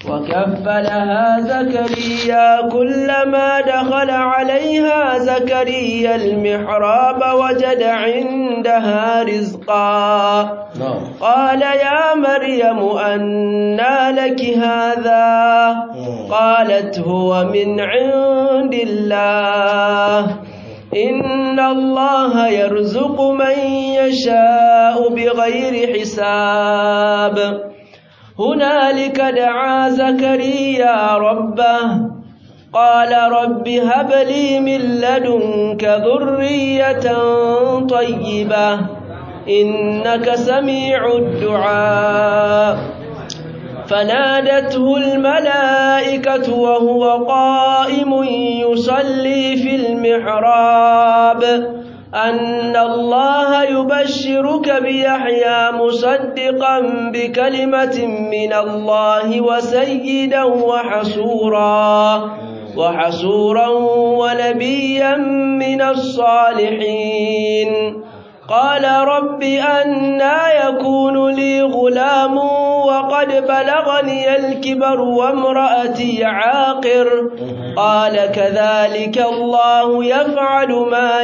وكفلها زكريا كلما دخل عليها زكريا المحراب وجد عندها رزقا قال يا مريم أنى لك هذا قالت هو من عند الله إن الله يرزق من يشاء بغير حساب هنالك دعا زكريا ربه قال رب هب لي من لدنك ذرية طيبة إنك سميع الدعاء فنادته الملائكة وهو قائم يصلي في المحراب أن الله يبشرك بيحيى مصدقا بكلمة من الله وسيدا وحسورا وحسورا ونبيا من الصالحين قال رب أنا يكون لي غلام وقد بلغني الكبر وامرأتي عاقر قال كذلك الله يفعل ما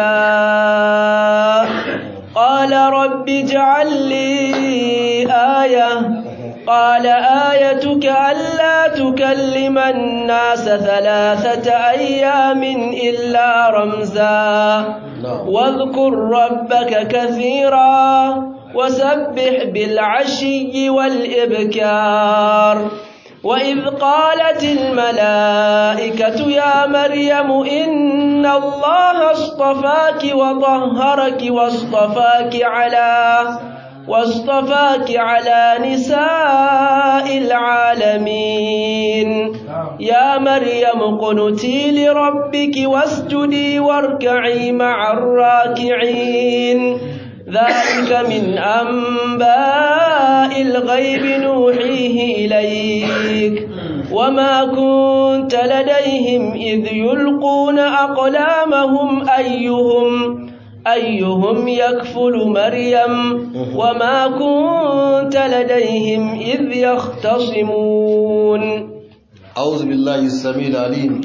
يشاء قال رب اجعل لي آية قال آيتك ألا تكلم الناس ثلاثة أيام إلا رمزا واذكر ربك كثيرا وسبح بالعشي والإبكار وإذ قالت الملائكة يا مريم إن الله اصطفاك وطهرك واصطفاك على واصطفاك على نساء العالمين يا مريم قنتي لربك واسجدي واركعي مع الراكعين ذلك من أنباء الغيب نوحيه إليك وما كنت لديهم إذ يلقون أقلامهم أيهم أيهم يكفل مريم وما كنت لديهم إذ يختصمون أعوذ بالله السميع العليم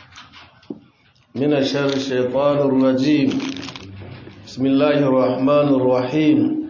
من الشر الشيطان الرجيم بسم الله الرحمن الرحيم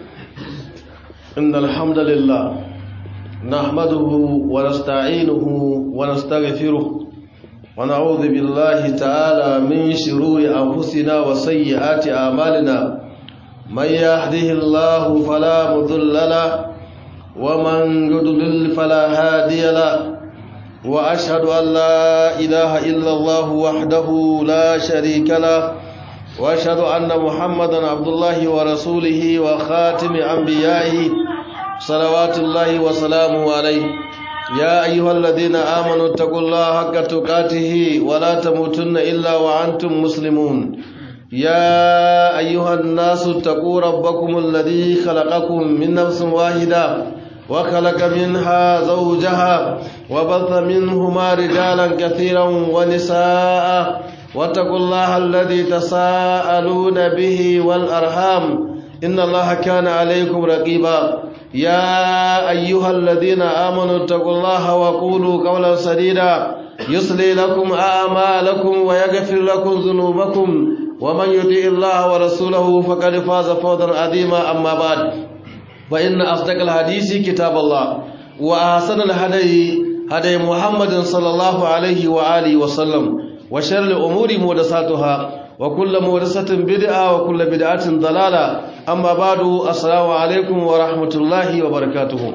إن الحمد لله نحمده ونستعينه ونستغفره ونعوذ بالله تعالى من شرور أنفسنا وسيئات أعمالنا من يهده الله فلا مضل له ومن يضلل فلا هادي له وأشهد أن لا إله إلا الله وحده لا شريك له وأشهد أن محمدا عبد الله ورسوله وخاتم أنبيائه صلوات الله وسلامه عليه يا أيها الذين آمنوا اتقوا الله حق تقاته ولا تموتن إلا وأنتم مسلمون يا أيها الناس اتقوا ربكم الذي خلقكم من نفس واحدة وخلق منها زوجها وبث منهما رجالا كثيرا ونساء واتقوا الله الذي تساءلون به والأرحام إن الله كان عليكم رقيبا يا أيها الذين آمنوا اتقوا الله وقولوا قولا سديدا يصلي لكم أعمالكم ويغفر لكم ذنوبكم ومن يطع الله ورسوله فقد فاز فوزا عظيما أما بعد فإن أصدق الحديث كتاب الله وأحسن الهدي هدي محمد صلى الله عليه وآله وسلم وشر الأمور محدثاتها وكل محدثة بدعة وكل بدعة ضلالة أما بعد السلام عليكم ورحمة الله وبركاته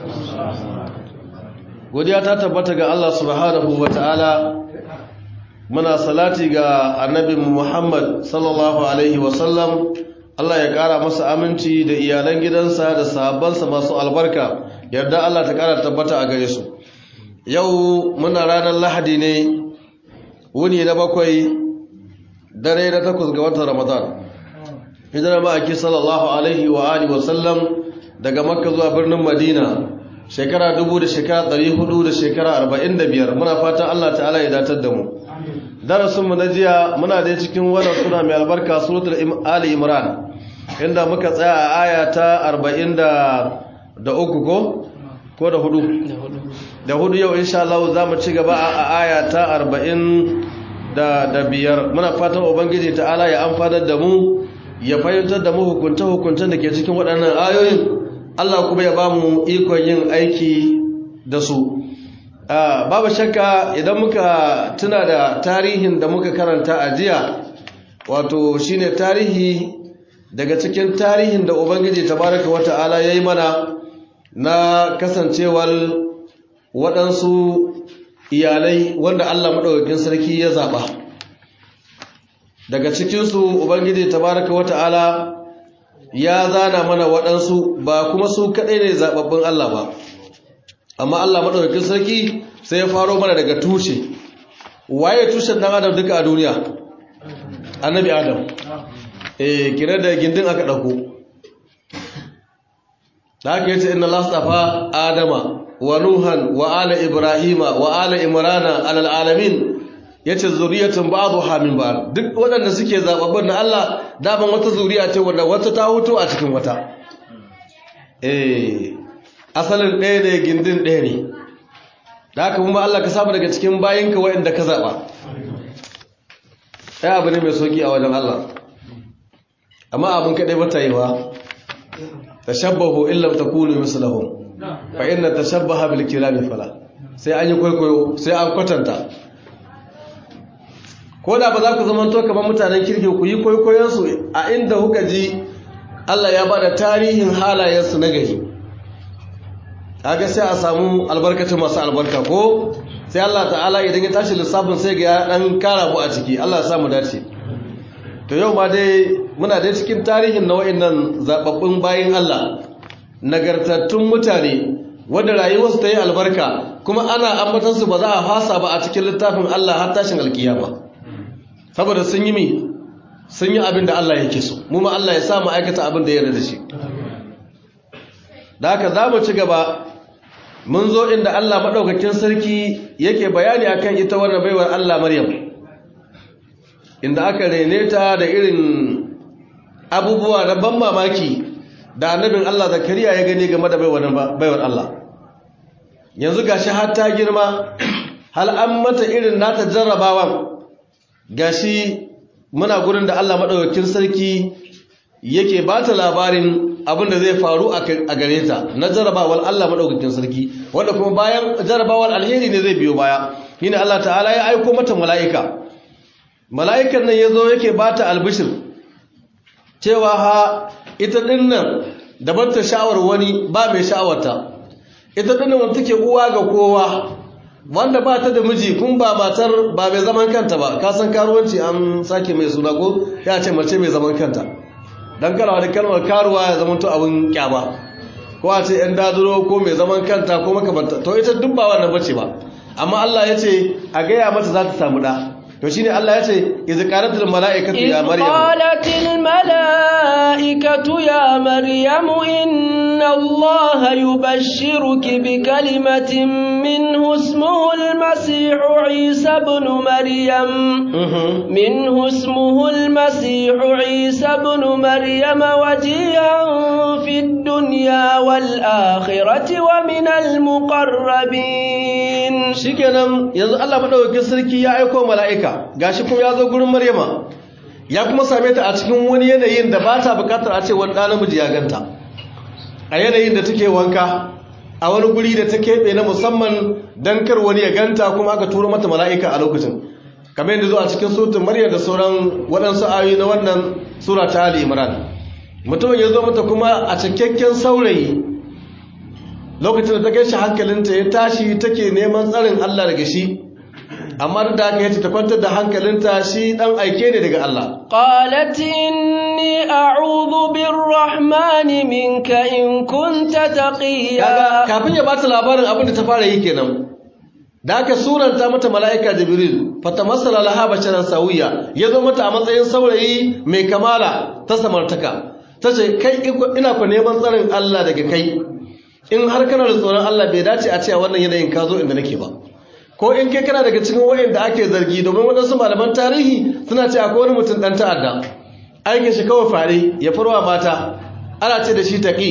godiya ta tabbata ga Allah subhanahu wataala muna salati ga annabi Muhammad sallallahu alaihi wasallam Allah ya kara masa aminci da iyalan gidansa da sahabbansa masu albarka yarda Allah ta kara tabbata a gare su yau muna ranar lahadi ne wuni na bakwai dare na takwas ga watan ramadan hijirar ma'aiki sallallahu alaihi wa alihi wasallam daga makka zuwa birnin madina shekara dubu da shekara ɗari hudu da shekara arba'in da biyar muna fatan allah ta'ala ya datar da mu darasinmu na jiya muna da cikin wannan suna mai albarka suratul ali imran inda muka tsaya a aya ta arba'in da uku ko ko da hudu da hudu yau insha Allah za mu ci gaba a aya ta arba'in da da biyar muna fatan ubangiji ta'ala ya amfanar da mu ya fahimtar da mu hukunta hukuntan da ke cikin waɗannan ayoyin Allah kuma ya ba mu ikon yin aiki da su babu shakka idan muka tuna da tarihin da muka karanta a jiya wato shine tarihi daga cikin tarihin da ubangiji tabaraka wata'ala ya yi mana na kasancewar waɗansu iyalai wanda Allah maɗaukakin sarki ya zaɓa daga cikinsu ubangiji tabaraka wata'ala ya zana mana waɗansu ba kuma su kaɗai ne zaɓaɓɓun Allah ba amma Allah maɗaukakin sarki sai ya faro mana daga tushe waye tushen ɗan adam duka a duniya annabi adam eh kira da gindin aka ɗauko da aka yace inna Allah tsafa adama wa nuhan wa ala ibrahima wa ala imrana alal alamin yace zuriyatun ba'dha min ba'd duk waɗanda suke zababbun na Allah daban wata zuriya ce wanda wata ta huto a cikin wata eh asalin ɗaya ne gindin ɗaya ne da haka kuma Allah ka samu daga cikin bayinka waɗanda ka zaba ɗaya abu ne mai sauki a wajen Allah amma abin kaɗai ba ta yi wa tashabbahu illam takunu mislahum fa inna tashabbaha bil kirami fala sai an yi kwaikwayo sai an kwatanta ko da ba za ku zama to kamar mutanen kirki ku yi kwaikwayon su a inda kuka ji Allah ya bada tarihin halayen su na gari kaga sai a samu albarkacin masu albarka ko sai Allah ta'ala idan ya tashi lissafin sai ga ya dan kara mu a ciki Allah ya samu dace to yau ma dai muna dai cikin tarihin na wa'annan zababbun bayin Allah nagartattun mutane wanda rayuwarsu ta yi albarka kuma ana ambatansu ba za a fasa ba a cikin littafin Allah har tashin alkiyama saboda sun yi mi sun yi abin da Allah yake so mu ma Allah ya sa mu aikata abin da ya yarda da shi da haka za mu ci gaba mun zo inda Allah maɗaukakin sarki yake bayani akan ita wannan baiwar Allah Maryam inda aka rene ta da irin abubuwa na ban mamaki da annabin Allah Zakariya ya gani game da baiwar Allah yanzu gashi har ta girma hal an mata irin nata jarrabawan gashi muna gurin da Allah maɗaukakin sarki yake ba ta labarin abin da zai faru a gare ta na jarrabawar Allah maɗaukakin sarki wanda kuma bayan jarrabawar alheri ne zai biyo baya shine Allah ta'ala ya aiko mata mala'ika mala'ikan nan ya zo yake ba ta albishir cewa ha ita ɗin nan da ta sha'awar wani ba mai sha'awarta ita ɗin nan take uwa ga kowa wanda ba ta da miji kun ba matar ba mai zaman kanta ba ka san karuwanci an sake mai suna ko ya ce mace mai zaman kanta dan karawa da kalmar karuwa ya zama to abin kyama ko a ce yan daduro ko mai zaman kanta ko makamanta to ita duk ba wannan bace ba amma Allah ya ce a gaya mata za ta samu da to shine Allah ya ce idza qalatil malaikatu ya maryam qalatil malaikatu ya maryam inna allaha yubashshiruki bi kalimatin minhu ismuhu al-masih isa ibn maryam minhu ismuhu al-masih isa ibn maryam wajihan fid dunya wal akhirati wa min al-muqarrabin shikenan yanzu Allah madaukakin sarki ya aika mala'ika gashi kuma ya zo gurin Maryama ya kuma same ta a cikin wani yanayin da ba ta bukatar a ce wani ɗan namiji ya ganta a yanayin da take wanka a wani guri da ta keɓe na musamman don kar wani ya ganta kuma aka turo mata mala'ika a lokacin kamar yadda zo a cikin sutun Maryam da sauran waɗansu ayoyi na wannan sura ta Ali Imran mutumin ya zo mata kuma a cikakken saurayi lokacin da ta kai shi hankalinta ya tashi take neman tsarin Allah daga shi amma da haka yace ta kwantar da hankalinta shi dan aike ne daga Allah qalat inni a'udhu birrahmani minka in kunta taqiya kafin ya bata labarin abin da ta fara yi kenan da haka suranta mata mala'ika jibril fatamassala laha basharan sawiya yazo mata a matsayin saurayi mai kamala ta samartaka tace kai ina ku neman tsarin Allah daga kai in har kana da tsoron Allah bai dace a cewa wannan yanayin ka zo inda nake ba ko in kai kana daga cikin wayanda ake zargi domin waɗansu malaman tarihi suna ce akwai wani mutum ɗan ta'adda aikin shi kawai fare ya farwa mata ana ce da shi taƙi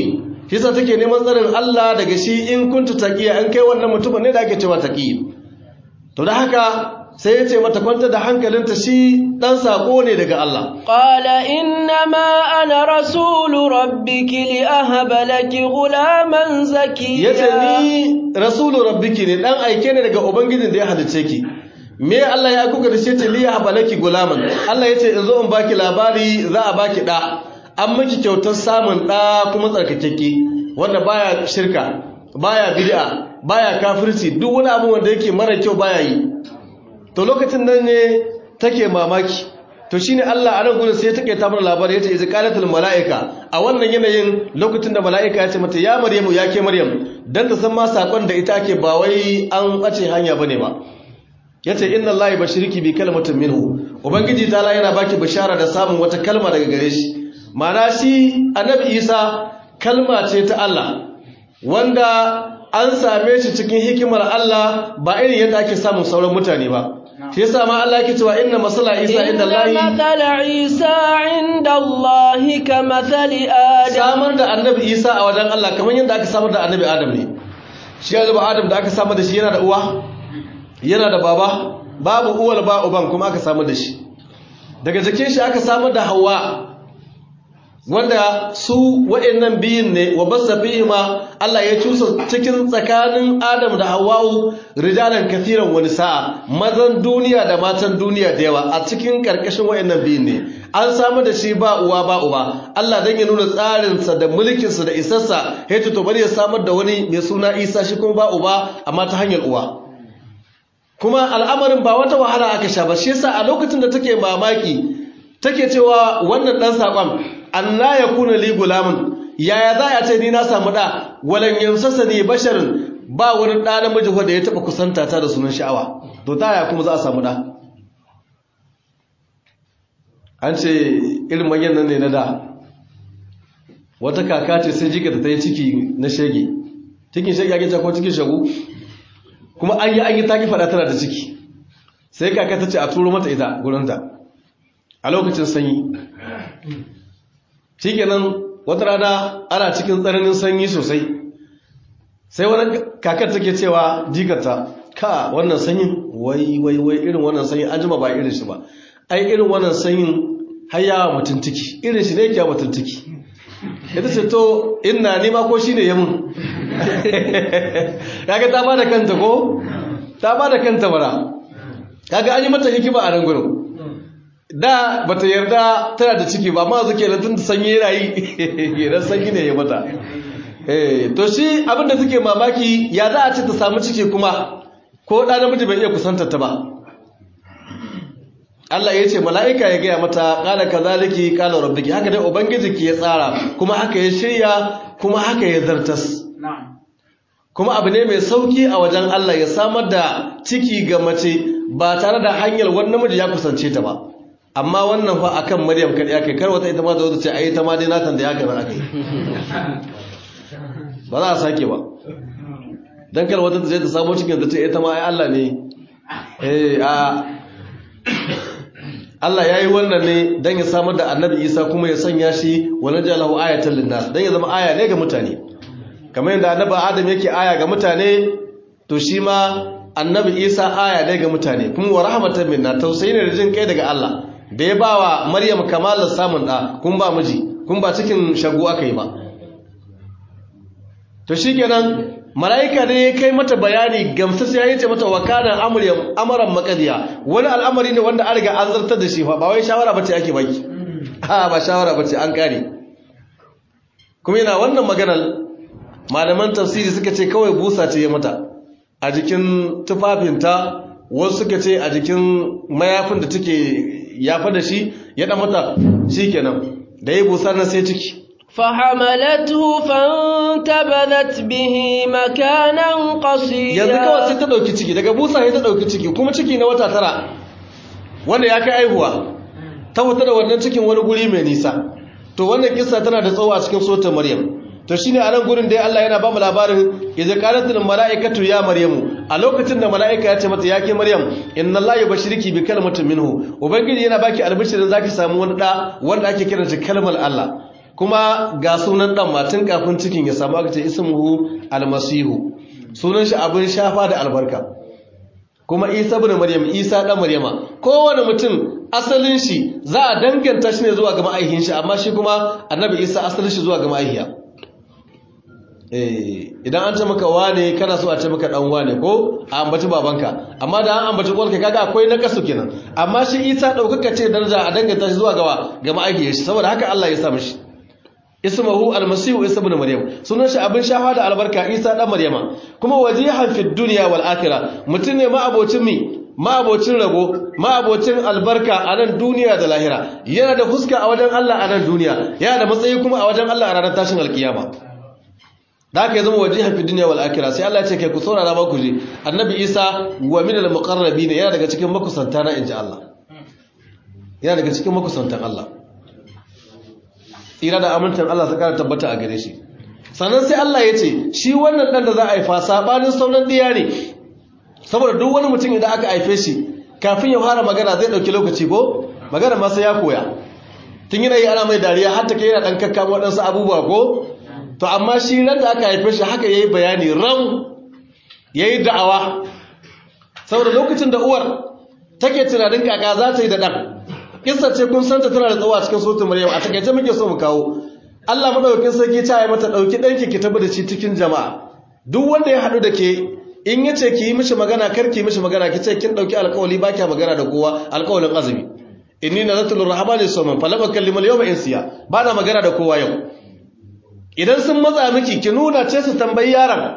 shi sa take neman tsarin Allah daga shi in kunta taqiya an kai wannan mutumin ne da ake cewa taqi to da haka sai ya ce mata kwanta da hankalinta shi dan sako ne daga Allah qala innama ana rasulu rabbiki li ahaba laki ghulaman zakiya yace ni rasulu rabbiki ne dan aike ne daga ubangijin da ya halice ki me Allah ya kuka da shi ce li ahaba laki gulaman Allah yace in zo in baki labari za a baki da an miki kyautar samun da kuma tsarkakeke wanda baya shirka baya bid'a baya kafirci duk wani abu wanda yake mara kyau baya yi to lokacin nan ne take mamaki to shine Allah a nan gurin sai take ta mana labari yace iz qalatul malaika a wannan yanayin lokacin da malaika ya ce mata ya maryamu ya ke maryam dan ta san ma sakon da ita ake ba wai an bace hanya bane ba yace inna allahi bashiriki bi kalmatin minhu ubangiji ta'ala yana baki bishara da samun wata kalma daga gare shi ma'ana shi annabi isa kalma ce ta Allah wanda an same shi cikin hikimar Allah ba irin yadda ake samun sauran mutane ba shi yasa ma Allah yake cewa inna masala Isa inda Allah inna mathala Isa inda Allah ka mathali Adam samar da annabi Isa a wajen Allah kamar yadda aka samar da annabi Adam ne shi ya zuba Adam da aka samar da shi yana da uwa yana da baba babu uwar ba uban kuma aka samar da shi daga jikin shi aka samar da Hawwa wanda su wa'annan biyun ne wa basa ma Allah ya cusa cikin tsakanin Adam da Hawwa'u rijalan kathiran wani sa'a mazan duniya da matan duniya da yawa a cikin karkashin wa'annan biyun ne an samu da shi ba uwa ba uba Allah dan ya nuna tsarinsa da mulkinsa da isarsa ya to bari ya samar da wani mai suna Isa shi kuma ba uba amma ta hanyar uwa kuma al'amarin ba wata wahala aka sha ba shi yasa a lokacin da take mamaki take cewa wannan dan sakon Allah ya kuna li gulamun yaya za a ce ni na samu da walan yamsasa ne basharin ba wani ɗa namiji wanda ya taɓa kusanta ta da sunan sha'awa to ta yaya kuma za a samu da an ce irin manyan nan ne na da wata kaka ce sai jika ta yi ciki na shege cikin shege ake ko cikin shagu kuma an yi an yi taki faɗa tana da ciki sai kaka ta ce a turo mata ita gurinta a lokacin sanyi shikenan wata rana ana cikin tsananin sanyi sosai sai wani kakar take cewa jikarta ka wannan sanyin wai wai wai irin wannan sanyin an jima ba irin shi ba ai irin wannan sanyin har yawa mutum ciki irin shi ne yake mutum ciki ita ce to ina nema ko shine ya mun kaga ta bada kanta ko ta bada kanta bara kaga an yi mata hikima a nan gurin da bata yarda tana da ciki ba ma zuke da tun sanyi rayi idan sanyi ne ya mata eh to shi abinda suke mamaki ya za a ce ta samu ciki kuma ko da namiji bai iya kusantar ta ba Allah ya ce mala'ika ya gaya mata qala kazaliki qala rabbuki haka dai ubangijinki ya tsara kuma haka ya shirya kuma haka ya zartas kuma abu ne mai sauki a wajen Allah ya samar da ciki ga mace ba tare da hanyar wani namiji ya kusance ta ba amma wannan fa akan Maryam kadai akai kar wata ita ma da wata ce ai ta ma dai natan da ya kaza akai ba za a sake ba dan kar wata ta je ta samu cikin da ce ita ma ai Allah ne eh a Allah yayi wannan ne dan ya samar da Annabi Isa kuma ya sanya shi wala jalahu ayatan linnas dan ya zama aya ne ga mutane kamar yadda Annabi Adam yake aya ga mutane to shi ma Annabi Isa aya ne ga mutane kuma wa rahmatan minna tausayi ne da jin kai daga Allah da ya ba wa maryam kamalar samun ɗa kun ba miji kun ba cikin shagu aka yi ba to shi kenan mala'ika ne ya kai mata bayani gamsas ya yi ce mata wakanan amuran makadiya wani al'amari ne wanda an riga an zartar da shi ba wai shawara bace ake baki ha ba shawara bace an kare kuma yana wannan maganar malaman tafsiri suka ce kawai busa ce ya mata a jikin tufafinta wasu suka ce a jikin mayafin da take yafa da shi ya dan mata shikenan da yi busar na sai ciki فحملته فانتبذت به مكانا قصيا yanzu kawai sai ta dauki ciki daga busa sai ta dauki ciki kuma ciki na wata tara wanda ya kai aihuwa ta fita da wannan cikin wani guri mai nisa to wannan kissa tana da tsawo a cikin suratul maryam to shine a nan gurin da Allah yana ba mu labarin idza qalatul malaikatu ya maryamu a lokacin da malaika ya ce mata ya ke maryam inna allaha yubashiriki bi kalmatin minhu ubangiji yana baki albishirin zaki samu wani da wanda ake kiran shi kalmar Allah kuma ga sunan dan matan kafin cikin ya samu aka ce ismuhu almasihu sunan shi abin shafa da albarka kuma isa ibn maryam isa dan maryama kowane mutum asalin shi za a danganta shi ne zuwa ga ma'aihin shi amma shi kuma annabi isa asalin shi zuwa ga ma'aihiya eh idan an ce maka wane kana so a ce maka dan wane ko a ambaci babanka amma da an ambaci uwarka kaga akwai na kasu kenan amma shi isa daukaka ce daraja a danganta shi zuwa ga ga ma'aihiyar shi saboda haka Allah ya sa mishi ismuhu almasihu isa ibn maryam sunan shi abin shafa da albarka isa dan maryama kuma wajihan fid dunya wal akhirah mutun ne ma'abocin mi ma'abocin rabo ma'abocin albarka a nan duniya da lahira yana da fuska a wajen Allah a nan duniya yana da matsayi kuma a wajen Allah a ranar tashin alkiyama da haka ya zama wajihan fid dunya wal akhirah sai Allah ya ce kai ku saurara ba ku ji annabi isa wa min al muqarrabin yana daga cikin makusanta na inji Allah yana daga cikin makusantan Allah tsira da amintan Allah su kara tabbata a gare shi sannan sai Allah ya ce shi wannan dan da za a haifa sabanin sauran diya ne saboda duk wani mutum idan aka haife shi kafin ya fara magana zai dauki lokaci ko magana ma sai ya koya tun yana yi ana mai dariya har ta kai yana dan kakkama waɗansu abubuwa ko to amma shi ran da aka haife shi haka yayi bayani ran yayi da'awa saboda lokacin da uwar take tunanin kaka za ta yi da dan kissa ce kun santa tana da tsawo a cikin suratul maryam a takaice muke so mu kawo Allah madaukakin sarki ta yi mata dauki danki ki tabbata shi cikin jama'a duk wanda ya hadu da ke in yace ki yi mishi magana kar ki mishi magana ki ce kin dauki alƙawari ba kya magana da kowa alƙawarin azumi inni nazartu lirrahmani sawman falam akallimu al-yawma insiya ba na magana da kowa yau idan sun matsa miki ki nuna ce su tambayi yaron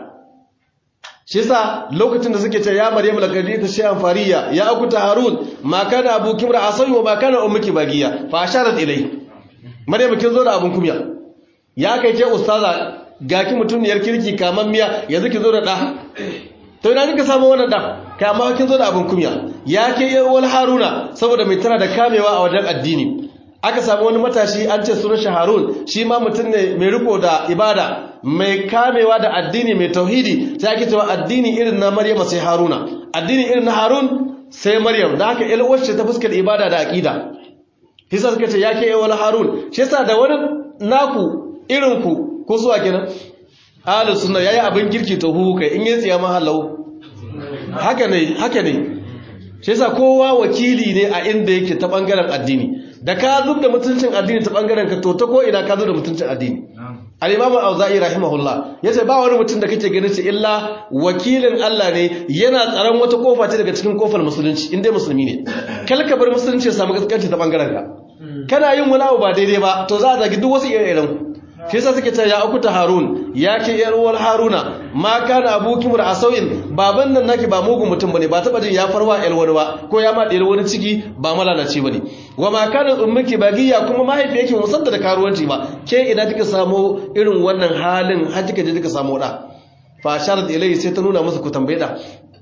shi yasa lokacin da suke ce ya maryam laqad ta shay'an fariya ya akuta harun ma kana abuki mra asai wa ma kana ummuki bagiya fa asharat ilai maryam kin zo da abun kumya ya kai ke ustaza ga ki mutuniyar kirki kaman miya yanzu ki zo da da to ina kika samu wannan da kai amma kin zo da abun kumya ya ke wal haruna saboda mai tana da kamewa a wajen addini aka samu wani matashi an ce sunan shi harun shi ma mutum ne mai riko da ibada mai kamewa da addini mai tauhidi sai ake cewa addini irin na maryama sai haruna addini irin na harun sai maryam da haka ilwar ce ta fuskar ibada da aqida hisa suka ce yake yi wani harun shi yasa da wani naku irin ku ko zuwa kenan ahlus sunna yayi abin kirki to hu kai in yi tsiya mahallau haka ne haka ne shi yasa kowa wakili ne a inda yake ta bangaren addini da ka zub da mutuncin addini ta bangaren ka to ta ko ina ka zub da mutuncin addini al-imamu auza'i rahimahullah yace ba wani mutum da kake ganin shi illa wakilin Allah ne yana tsaron wata kofa ce daga cikin kofar musulunci inda musulmi ne kalka bar musulunci ya samu gaskanci ta bangaren ka kana yin wani abu ba daidai ba to za a zagi duk wasu ire-iren shi yasa suke cewa ya akuta harun ya ke yar uwar haruna ma kana abuki mur asawin baban nan naki ba mugun mutum bane ba taba jin ya farwa yar wani ba ko ya ma ɗiyar wani ciki ba malalaci bane wa ma kana ummuki bagiya kuma mahaifiyarki mu sanda da karuwanci ba ke idan kika samu irin wannan halin har kika je kika samu da fa sharat ilayhi sai ta nuna masa ku tambaye da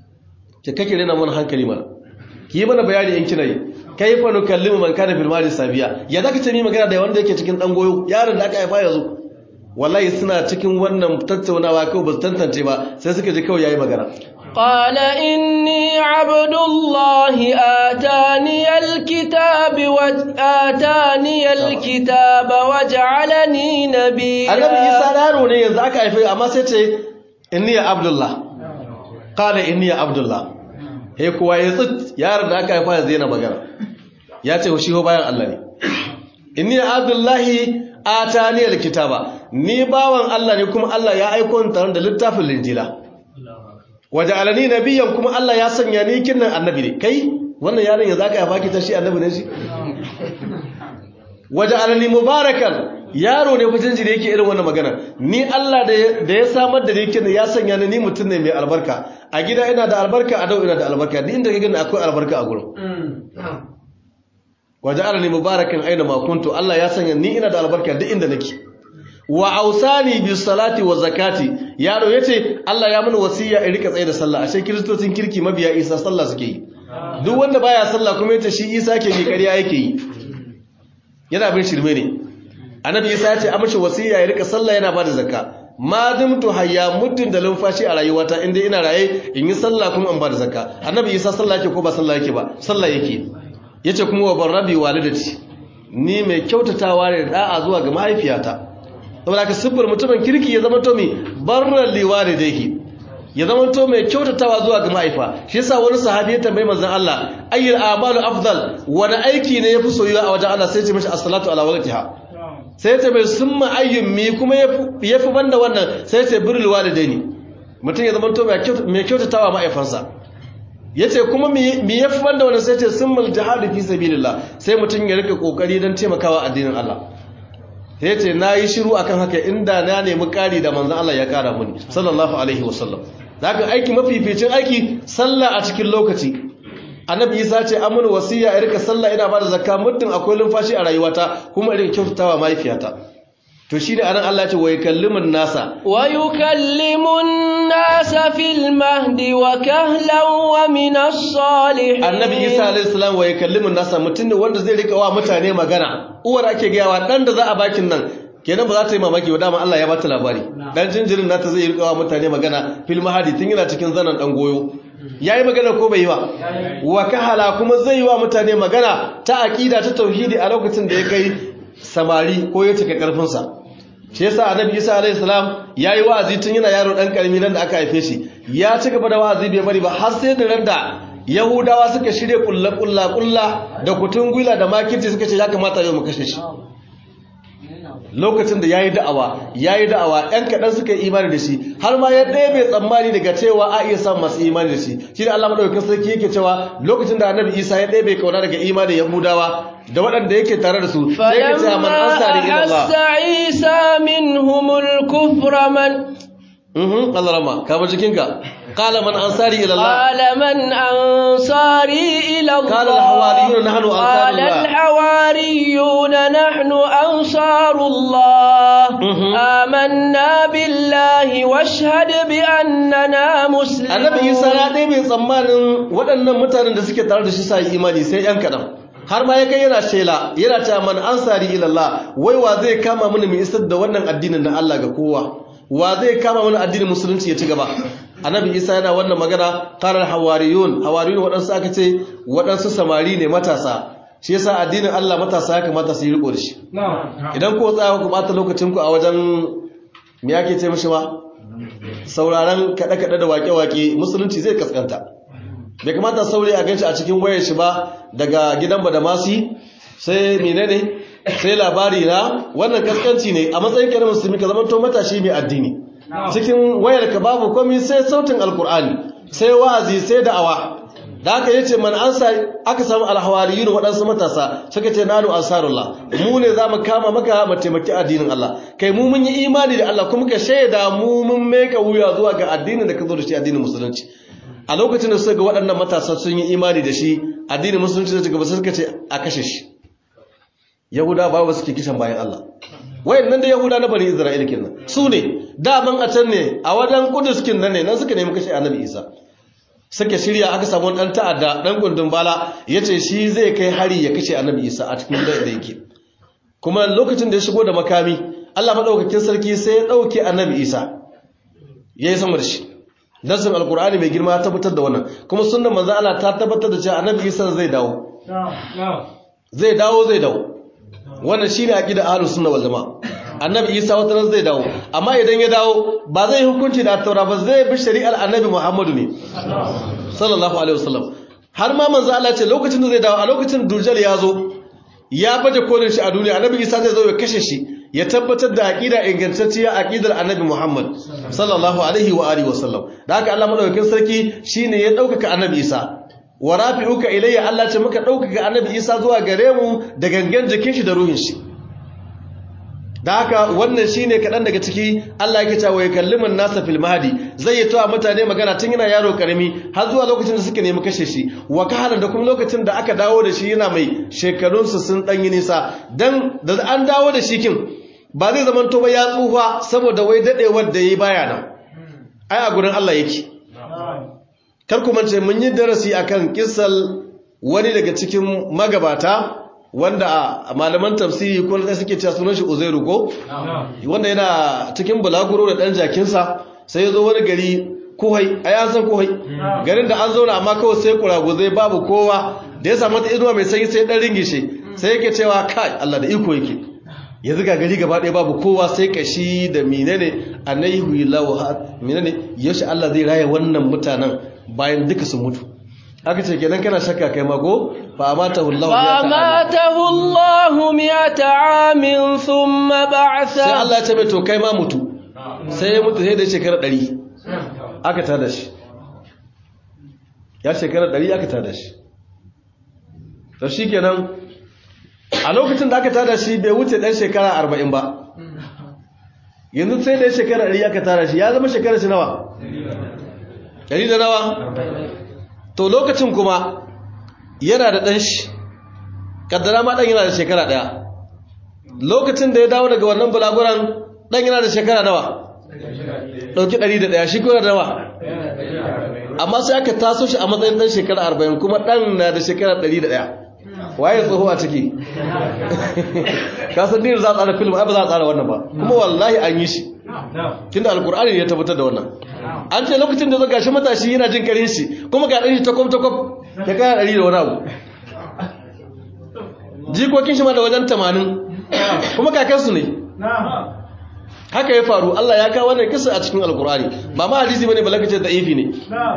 ke kake rena mana hankali mana ki yi mana bayani in kina yi kaifa nukallimu man kana fil mali sabiya ya zaka ce ni magana da wanda yake cikin dan goyo yaron da aka haifa yanzu wallahi suna cikin wannan tattaunawa kawai ba su tantance ba sai suka ji kawai yayi magana قال إني عبد الله آتاني الكتاب وآتاني الكتاب وجعلني نبيا annabi isa yaro ne yanzu aka haife amma sai ce inni ya abdullah qala inni ya abdullah he kuwa ya tsit yaron da aka haifa yanzu yana magana ya ce shi ho bayan Allah ne inni ya abdullahi atani alkitaba ni bawan Allah ne kuma Allah ya aiko ni tare da littafin linjila waja'alani nabiyyan kuma Allah ya sanya ni kinnan annabi ne kai wannan yaron yanzu aka haifa ki ta shi annabi ne shi waja'alani mubarakan yaro ne fitin jini yake irin wannan magana ni Allah da ya samar da ni kin ya sanya ni mutum ne mai albarka a gida ina da albarka a dau ina da albarka ni inda kake akwai albarka a gurin waja'alani mubarakan aina ma kuntu Allah ya sanya ni ina da albarka duk inda nake wa ausani bis salati wa zakati yaro yace Allah ya mana wasiya in rika tsaye da sallah ashe kristocin kirki mabiya Isa sallah suke yi duk wanda baya sallah kuma yace shi Isa ke yi ƙarya yake yi yana bin shirme ne annabi isa ya ce a mashi wasiya ya rika sallah yana bada zakka ma dumtu hayya muddin da lumfashi a rayuwata inda ina raye in yi sallah kuma in bada zakka annabi isa sallah yake ko ba sallah yake ba sallah yake yace kuma wa barrabi walidati ni mai kyautatawa ne da da'a zuwa ga mahaifiyata saboda ka siffar mutumin kirki ya zama to mai barran liwalidayhi ya zama to mai kyautatawa zuwa ga mahaifa shi yasa wani sahabi ya tambayi manzon Allah ayyul a'malu afdal wani aiki ne yafi soyuwa a wajen Allah sai ya ce mishi as-salatu ala waqtiha sai ya ce mai summa ayyun mi kuma yafi banda wannan sai ya ce birrul walidaini mutum ya zama to mai kyautatawa mahaifansa yace kuma mi yafi banda wannan sai ya ce summal jihadu fi sabilillah sai mutum ya rika kokari don taimakawa addinin Allah sai ce na yi shiru akan haka inda na nemi ƙari da manzan Allah ya ƙara muni sallallahu alaihi wasallam da haka aiki mafificin aiki sallah a cikin lokaci annabi isa ce amur wasiya ya rika sallah ina ba da zakka muddin akwai lumfashi a rayuwata kuma irin kyautatawa mahaifiyata to shi ne anan Allah ce wa yukallimun nasa wa yukallimun nasa fil mahdi wa kahlan wa min as-salihin annabi isa alayhi salam wa yukallimun nasa mutum ne wanda zai rika wa mutane magana uwar ake gayawa dan da za a bakin nan kenan ba za ta yi mamaki ba dama Allah ya bata labari dan jinjirin nata zai rika wa mutane magana fil mahdi tun yana cikin zanan dan goyo yayi magana ko bai yi ba wa kahala kuma zai yi wa mutane magana ta aqida ta tauhidi a lokacin da ya kai samari ko ya cika karfinsa shi yasa annabi Isa alayhi salam yayi wa'azi tun yana yaro dan karami nan da aka haife shi ya ci gaba da wa'azi bai bari ba har sai da randa Yahudawa suka shirye kulla kulla kulla da kutungula da makirci suka ce ya kamata yau mu kashe shi lokacin da yayi da'awa yayi da'awa ɗan kaɗan suka yi imani da shi har ma ya ɗaya bai tsammani daga cewa a iya samun masu imani da shi shi da Allah madaukakin sarki yake cewa lokacin da annabi Isa ya ɗaya bai kauna daga imanin Yahudawa da waɗanda yake tare da su sai ya ce man ansari ila Allah فلما Isa minhumul kufra man mhm Allah rama ka bar jikinka qala man ansari ila Allah قال من أنصاري إلى الله قال الحواريون نحن أنصار قال الله. الحواريون نحن أنصار الله مهم. آمنا بالله واشهد بأننا مسلمون annabi isa ya ɗaya mai tsammanin waɗannan mutanen da suke tare da shi sa yi imani sai ‘yan kaɗan har ma ya kai yana shela yana ta man ansari ilallah wai wa zai kama mini mai isar da wannan addinin na Allah ga kowa wa zai kama mini addinin musulunci ya ci gaba annabi isa yana wannan magana karar hawariyun hawariyun waɗansu aka ce waɗansu samari ne matasa shi yasa addinin Allah matasa ya kamata su yi riko da shi idan ko tsaya ku ɓata lokacinku a wajen me ake ce mishi ma sauraron kaɗe-kaɗe da waƙe-waƙe musulunci zai kaskanta bai kamata saurayi a ganshi a cikin wayar shi ba daga gidan badamasi sai menene sai labari na wannan kaskanci ne a matsayin kyanar musulmi ka zama to matashi mai addini cikin wayar ka babu komai sai sautin alkur'ani sai wa'azi sai da'awa da aka yace man ansa aka samu alhawariyun waɗansu matasa suka ce nanu ansarullah mu ne zamu kama maka mu taimaki addinin Allah kai mu mun yi imani da Allah kuma ka shaida mu mun meka wuya zuwa ga addinin da ka zo da shi addinin musulunci a lokacin da suka ga waɗannan matasa sun yi imani da shi addinin musulunci da gaba suka ce a kashe shi yahuda ba ba suke kishan bayan Allah wayannan da yahuda na bani isra'ila kenan su ne daman a can ne a wajen kudus kin nan ne nan suka nemi kashe annabi isa suka shirya aka samu dan ta'adda dan gundun bala yace shi zai kai hari ya kashe annabi isa a cikin gidan da yake kuma lokacin da ya shigo da makami Allah madaukakin sarki sai ya dauke annabi isa yayi sama da shi nasin alkur'ani mai girma ta tabbatar da wannan kuma sunnan manzo Allah ta tabbatar da cewa annabi isa zai dawo zai dawo zai dawo wannan shine aqida ahlus sunna wal jamaa annabi isa wata ran zai dawo amma idan ya dawo ba zai hukunci da taura ba zai bi shari'ar annabi muhammadu ne sallallahu alaihi wasallam har ma manzo Allah ce lokacin da zai dawo a lokacin dujjal ya zo ya baje kolin shi a duniya annabi isa zai zo ya kashe shi ya tabbatar da aqida ingantacciya aqidar annabi muhammad sallallahu alaihi wa alihi wasallam da haka Allah madaukakin sarki shine ya daukaka annabi isa wa rafi'uka ilayya Allah ce muka daukaka annabi isa zuwa gare mu da gangan jikin shi da ruhin shi da haka wannan shine kaɗan daga ciki Allah yake cewa ya kalliman nasa fil mahdi zai yi tawa mutane magana tun yana yaro karami har zuwa lokacin da suka nemi kashe shi wa kahalan da kuma lokacin da aka dawo da shi yana mai shekarun su sun danyi nisa dan da an dawo da shi kin ba zai zaman to ba ya tsufa saboda wai dadewar da yayi baya nan ai a gurin Allah yake kar ku mance mun yi darasi akan kissal wani daga cikin magabata wanda a malaman tafsiri ko da suke cewa sunan shi Uzairu ko wanda yana cikin bulaguro da dan jakinsa sai ya zo wani gari kuhai ai an san kuhai garin da an zauna amma kawai sai kuraguzai babu kowa da ya samu ta inuwa mai sanyi sai dan ringishe sai yake cewa kai Allah da iko yake yanzu ga gari gaba ɗaya babu kowa sai kashi da menene anaihu lahu menene yaushe Allah zai raya wannan mutanen bayan duka sun mutu aka ce kenan kana shakka kai mago fa amatahu Allah فأماته الله مئة عام ثم sai بعثه Allah ya ce mai to kai ma mutu sai ya mutu sai da shekara 100 aka tada shi ya shekara 100 aka tada shi to shikenan a lokacin da aka tada shi bai wuce dan shekara 40 ba yanzu sai da shekara 100 aka tada shi ya zama shekara shi nawa 100 da nawa to lokacin kuma yana da ɗan shi kaddara ma ɗan yana da shekara ɗaya lokacin da ya dawo daga wannan bulaguran ɗan yana da shekara nawa ɗauki ɗari da ɗaya shi kuma da nawa amma sai aka taso shi a matsayin ɗan shekara arba'in kuma ɗan na da shekara ɗari da ɗaya waye tsoho a ciki kasan dina za a tsara film ai ba za a tsara wannan ba kuma wallahi an yi shi tunda alkur'ani ne ya tabbatar da wannan an ce lokacin da zo gashi matashi yana jin karin shi kuma ga ɗan shi takwam takwam ya kaya ɗari da wani abu jikokin shi ma da wajen tamanin kuma kakansu ne haka ya faru Allah ya kawo wannan kisa a cikin alkur'ani ba ma hadisi bane balakace da ifi ne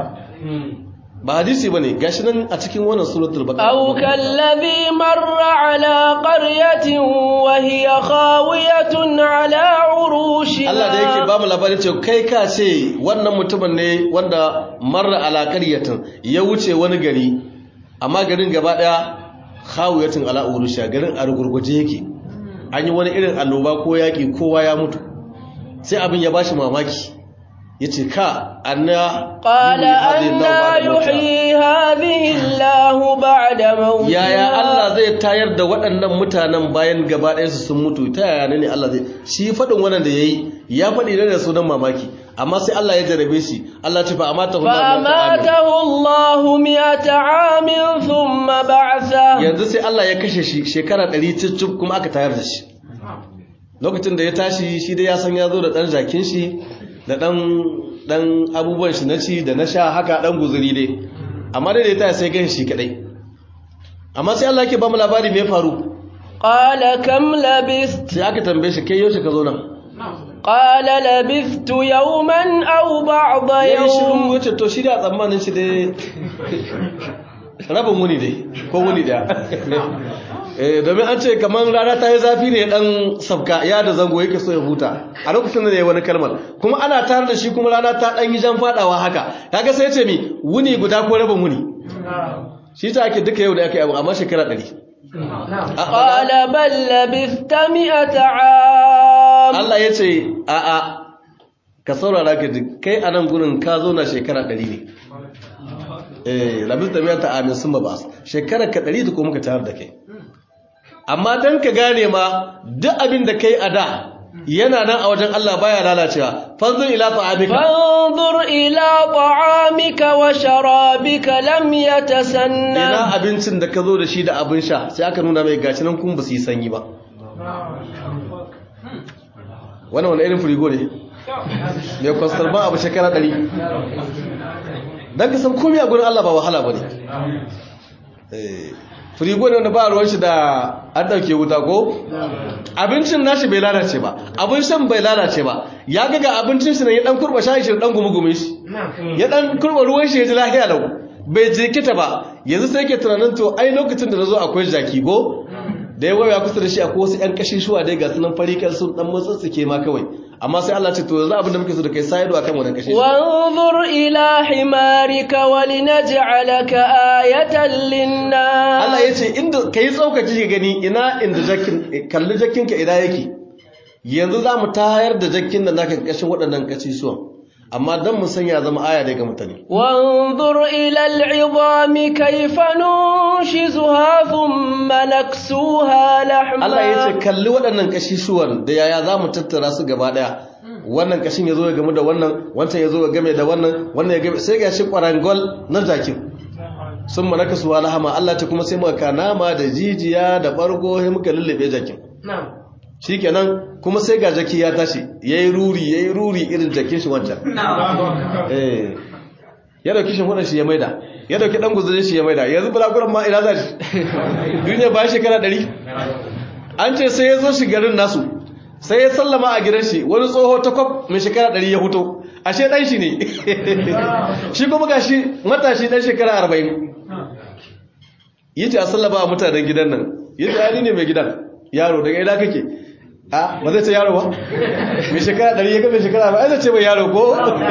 ba hadisi bane gashi nan a cikin wannan suratul baqara أو كالذي مر على قرية وهي خاوية على عروشها Allah da yake ba mu labarin cewa kai ka ce wannan mutumin ne wanda marra ala qaryatin ya wuce wani gari amma garin gaba daya khawiyatun ala urusha garin a rugurguje yake an yi wani irin annoba ko yaki kowa ya mutu sai abin ya bashi mamaki yace ka anna قال yuhyi hadhihi أنا Allahu ba'da mawtiha. يحيي هذه الله بعد موتها yaya Allah zai tayar da waɗannan mutanen bayan gaba ɗayansu sun mutu ta yaya ne Allah zai shi faɗin wannan da yayi ya faɗi ne da sunan mamaki amma sai Allah ya jarabe shi Allah ya ce fa amata hu فأماته الله مئة عام ثم بعثه yanzu sai Allah ya kashe shi shekara 100 cicif kuma aka tayar da shi lokacin da ya tashi shi dai ya san ya zo da ɗan jakin shi da ɗan ɗan abubuwan shi na ci da na sha haka ɗan guzuri dai amma dai da ya tashi sai gan shi kaɗai amma sai Allah yake ba mu labari me ya faru قال كم لبثت sai aka tambaye shi kai yaushe ka zo nan قال لبثت يوما أو بعض ya yi shirin يوم wuce to shi da tsammanin shi dai rabin wuni dai ko wuni daya eh domin an ce kamar rana ta yi zafi ne dan sabka ya da zango yake so ya huta a lokacin da ya yi wani kalmar kuma ana tare da shi kuma rana ta dan yi jan fadawa haka kaga sai ya ce mi wuni guda ko rabin wuni shi ta ake duka yau da aka yi abu amma shekara ɗari قال بل لبثت مئة عام Allah ya ce a'a ka saurara ka ji kai a nan gurin ka zo na shekara ɗari ne eh labis da miyanta amin sun ba shekarar ka ɗari da kuma muka tayar da kai amma don ka gane ma duk abin da kai a da yana nan a wajen Allah baya lalacewa fanzur ila ta'amika فانظر إلى طعامك وشرابك لم يتسنى ina abincin da ka zo da shi da abin sha sai aka nuna mai gashi nan kun ba su yi sanyi ba wannan wani irin firigo ne mai kwastar ba abu shekara ɗari don ka san komi a gurin Allah ba wahala ba ne firigo ne wanda ba ruwan shi da an ɗauke wuta ko abincin nashi bai lalace ba abin shan bai lalace ba ya ga ga abincin shi ne ya ɗan kurɓa shayi shi da ɗan gumi shi ya ɗan kurɓa ruwan shi ya ji lahiya lau bai jikita ba yanzu sai ke tunanin to ai lokacin da na zo akwai jaki ko da ya waya kusa da shi akwai wasu 'yan kashin shuwa dai ga sunan farikan sun dan motsatsuke ma kawai amma sai Allah ce to yanzu abin da muke so da kai sai ido akan wannan kashin وانظر إلى حمارك ولنجعلك آية للناس Allah ya ce inda kai tsaukaci ka gani ina inda jakin kalli jakin ka ina yake yanzu za mu tayar da jakin da naka kashin waɗannan kashi suwan amma dan mu sanya zama aya dai ga mutane وانظر إلى العظام كيف ننشزها ثم نكسوها لحما Allah ya ce kalli waɗannan kashisuwan da yaya za mu tattara su gaba ɗaya wannan kashin ya zo ya gamu da wannan wancan ya zo ya game da wannan wannan ya game sai ga shi ƙwarangol na jakin sun manaka su wala hama Allah ta kuma sai muka ka nama da jijiya da ɓargo sai muka lullube jakin shi kenan kuma sai ga jaki ya tashi ya yi ruri ya yi ruri irin jakin shi wancan eh ya dauki shi shi ya maida ya dauki dan guzurin shi ya maida yanzu bulaguran ma ina za shi duniya ba shekara ɗari an ce sai ya zo shi garin nasu sai ya sallama a gidan shi wani tsoho ta kwaf mai shekara ɗari ya huto ashe ɗan shi ne shi kuma ga shi matashi ɗan shekara arba'in yi ce a sallama a mutanen gidan nan yi ce yani ne mai gidan yaro daga ina kake a ba zai ce yaro ba mai shekara ɗari ya ga mai shekara ba zai ce mai yaro ko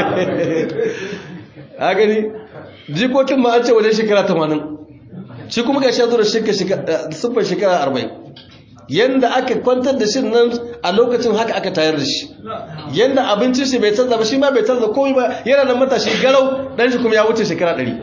a gani jikokin ma an ce wajen shekara tamanin shi kuma ga shi ya zo da siffar shekara arba'in yanda aka kwantar da shi nan a lokacin haka aka tayar da shi yanda abincin shi bai canza ba shi ma bai canza komai ba yana da matashi garau dan shi kuma ya wuce shekara ɗari.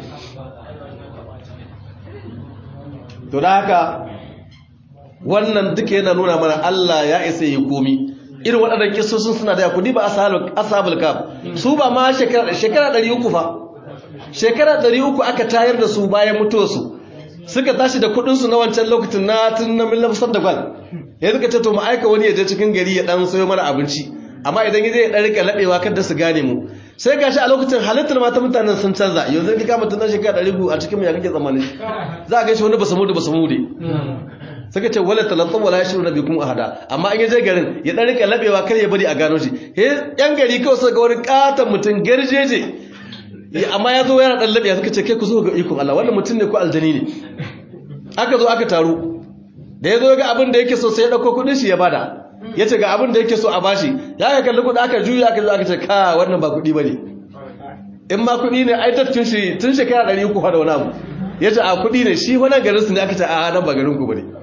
to da haka wannan duka yana nuna mana Allah ya isa yi komi irin waɗannan kisosin suna da yakudi ba ashabul kaf su ba ma shekara shekara 300 fa shekara 300 aka tayar da su bayan mutuwarsu suka tashi da kudinsu na wancan lokacin na tun na millafisar da gwal ya suka ce to mu aika wani ya je cikin gari ya dan sayo mana abinci amma idan ya je ya dan rika labewa kada su gane mu sai gashi a lokacin halittar mata mutanen sun canza yanzu ka kama tunan shekara ɗari a cikin mu ya kake tsammani za a gaishe wani basu mudu basu mude suka ce wala talattu wala yashru nabikum ahada amma an je garin ya dan rika labewa kar ya bari a gano shi yan gari kawai suka ga wani katon mutum garjeje amma ya zo yana ɗan labiya suka ce kai ku zo ga ikon Allah wannan mutum ne ko aljani ne aka zo aka taru da ya zo ga abin da yake so sai ya ɗauko kuɗin shi ya bada ya ce ga abin da yake so a bashi ya ga kalli kuɗi aka juya aka zo aka ce ka wannan ba kuɗi ba ne in ma kuɗi ne ai tun shi tun shekara ɗari uku da wani abu ya ce a kuɗi ne shi wani garin su ne aka ce a nan ba garin ku ba ne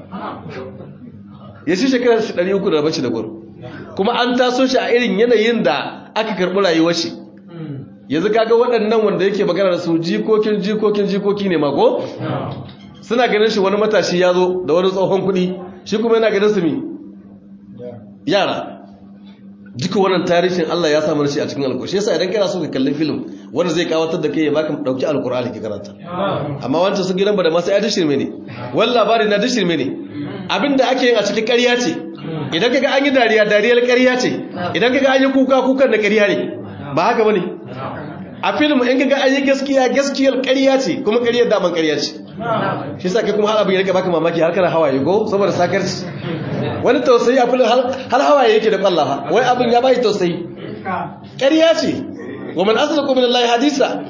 ya shi shekara ɗari uku da bashi da gwaro kuma an taso shi a irin yanayin da aka karɓi rayuwar shi yanzu kaga waɗannan wanda yake magana da su jikokin jikokin jikoki ne mako suna ganin shi wani matashi ya zo da wani tsohon kuɗi shi kuma yana ganin su mi yara duka wannan tarihin Allah ya samu shi a cikin alkur'ani shi yasa idan kana so ka kalli film wanda zai kawatar da kai ya baka dauki alkur'ani ki karanta amma wancan su gidan ba da masu ya dishirme ne wani labari na dishirme ne abinda ake yin a cikin ƙarya ce idan kaga an yi dariya dariyar ƙarya ce idan kaga an yi kuka kukan da ƙarya ne ba haka bane a film in kaga an yi gaskiya gaskiyar ƙarya ce kuma ƙaryar daman ƙarya ce shi sa kai kuma har abin ya rika baka mamaki har kana hawaye go saboda sakarci wani tausayi a filin har hawaye yake da kwallafa wai abin ya bai tausayi ƙarya ce wa man asdaqu min Allah hadisa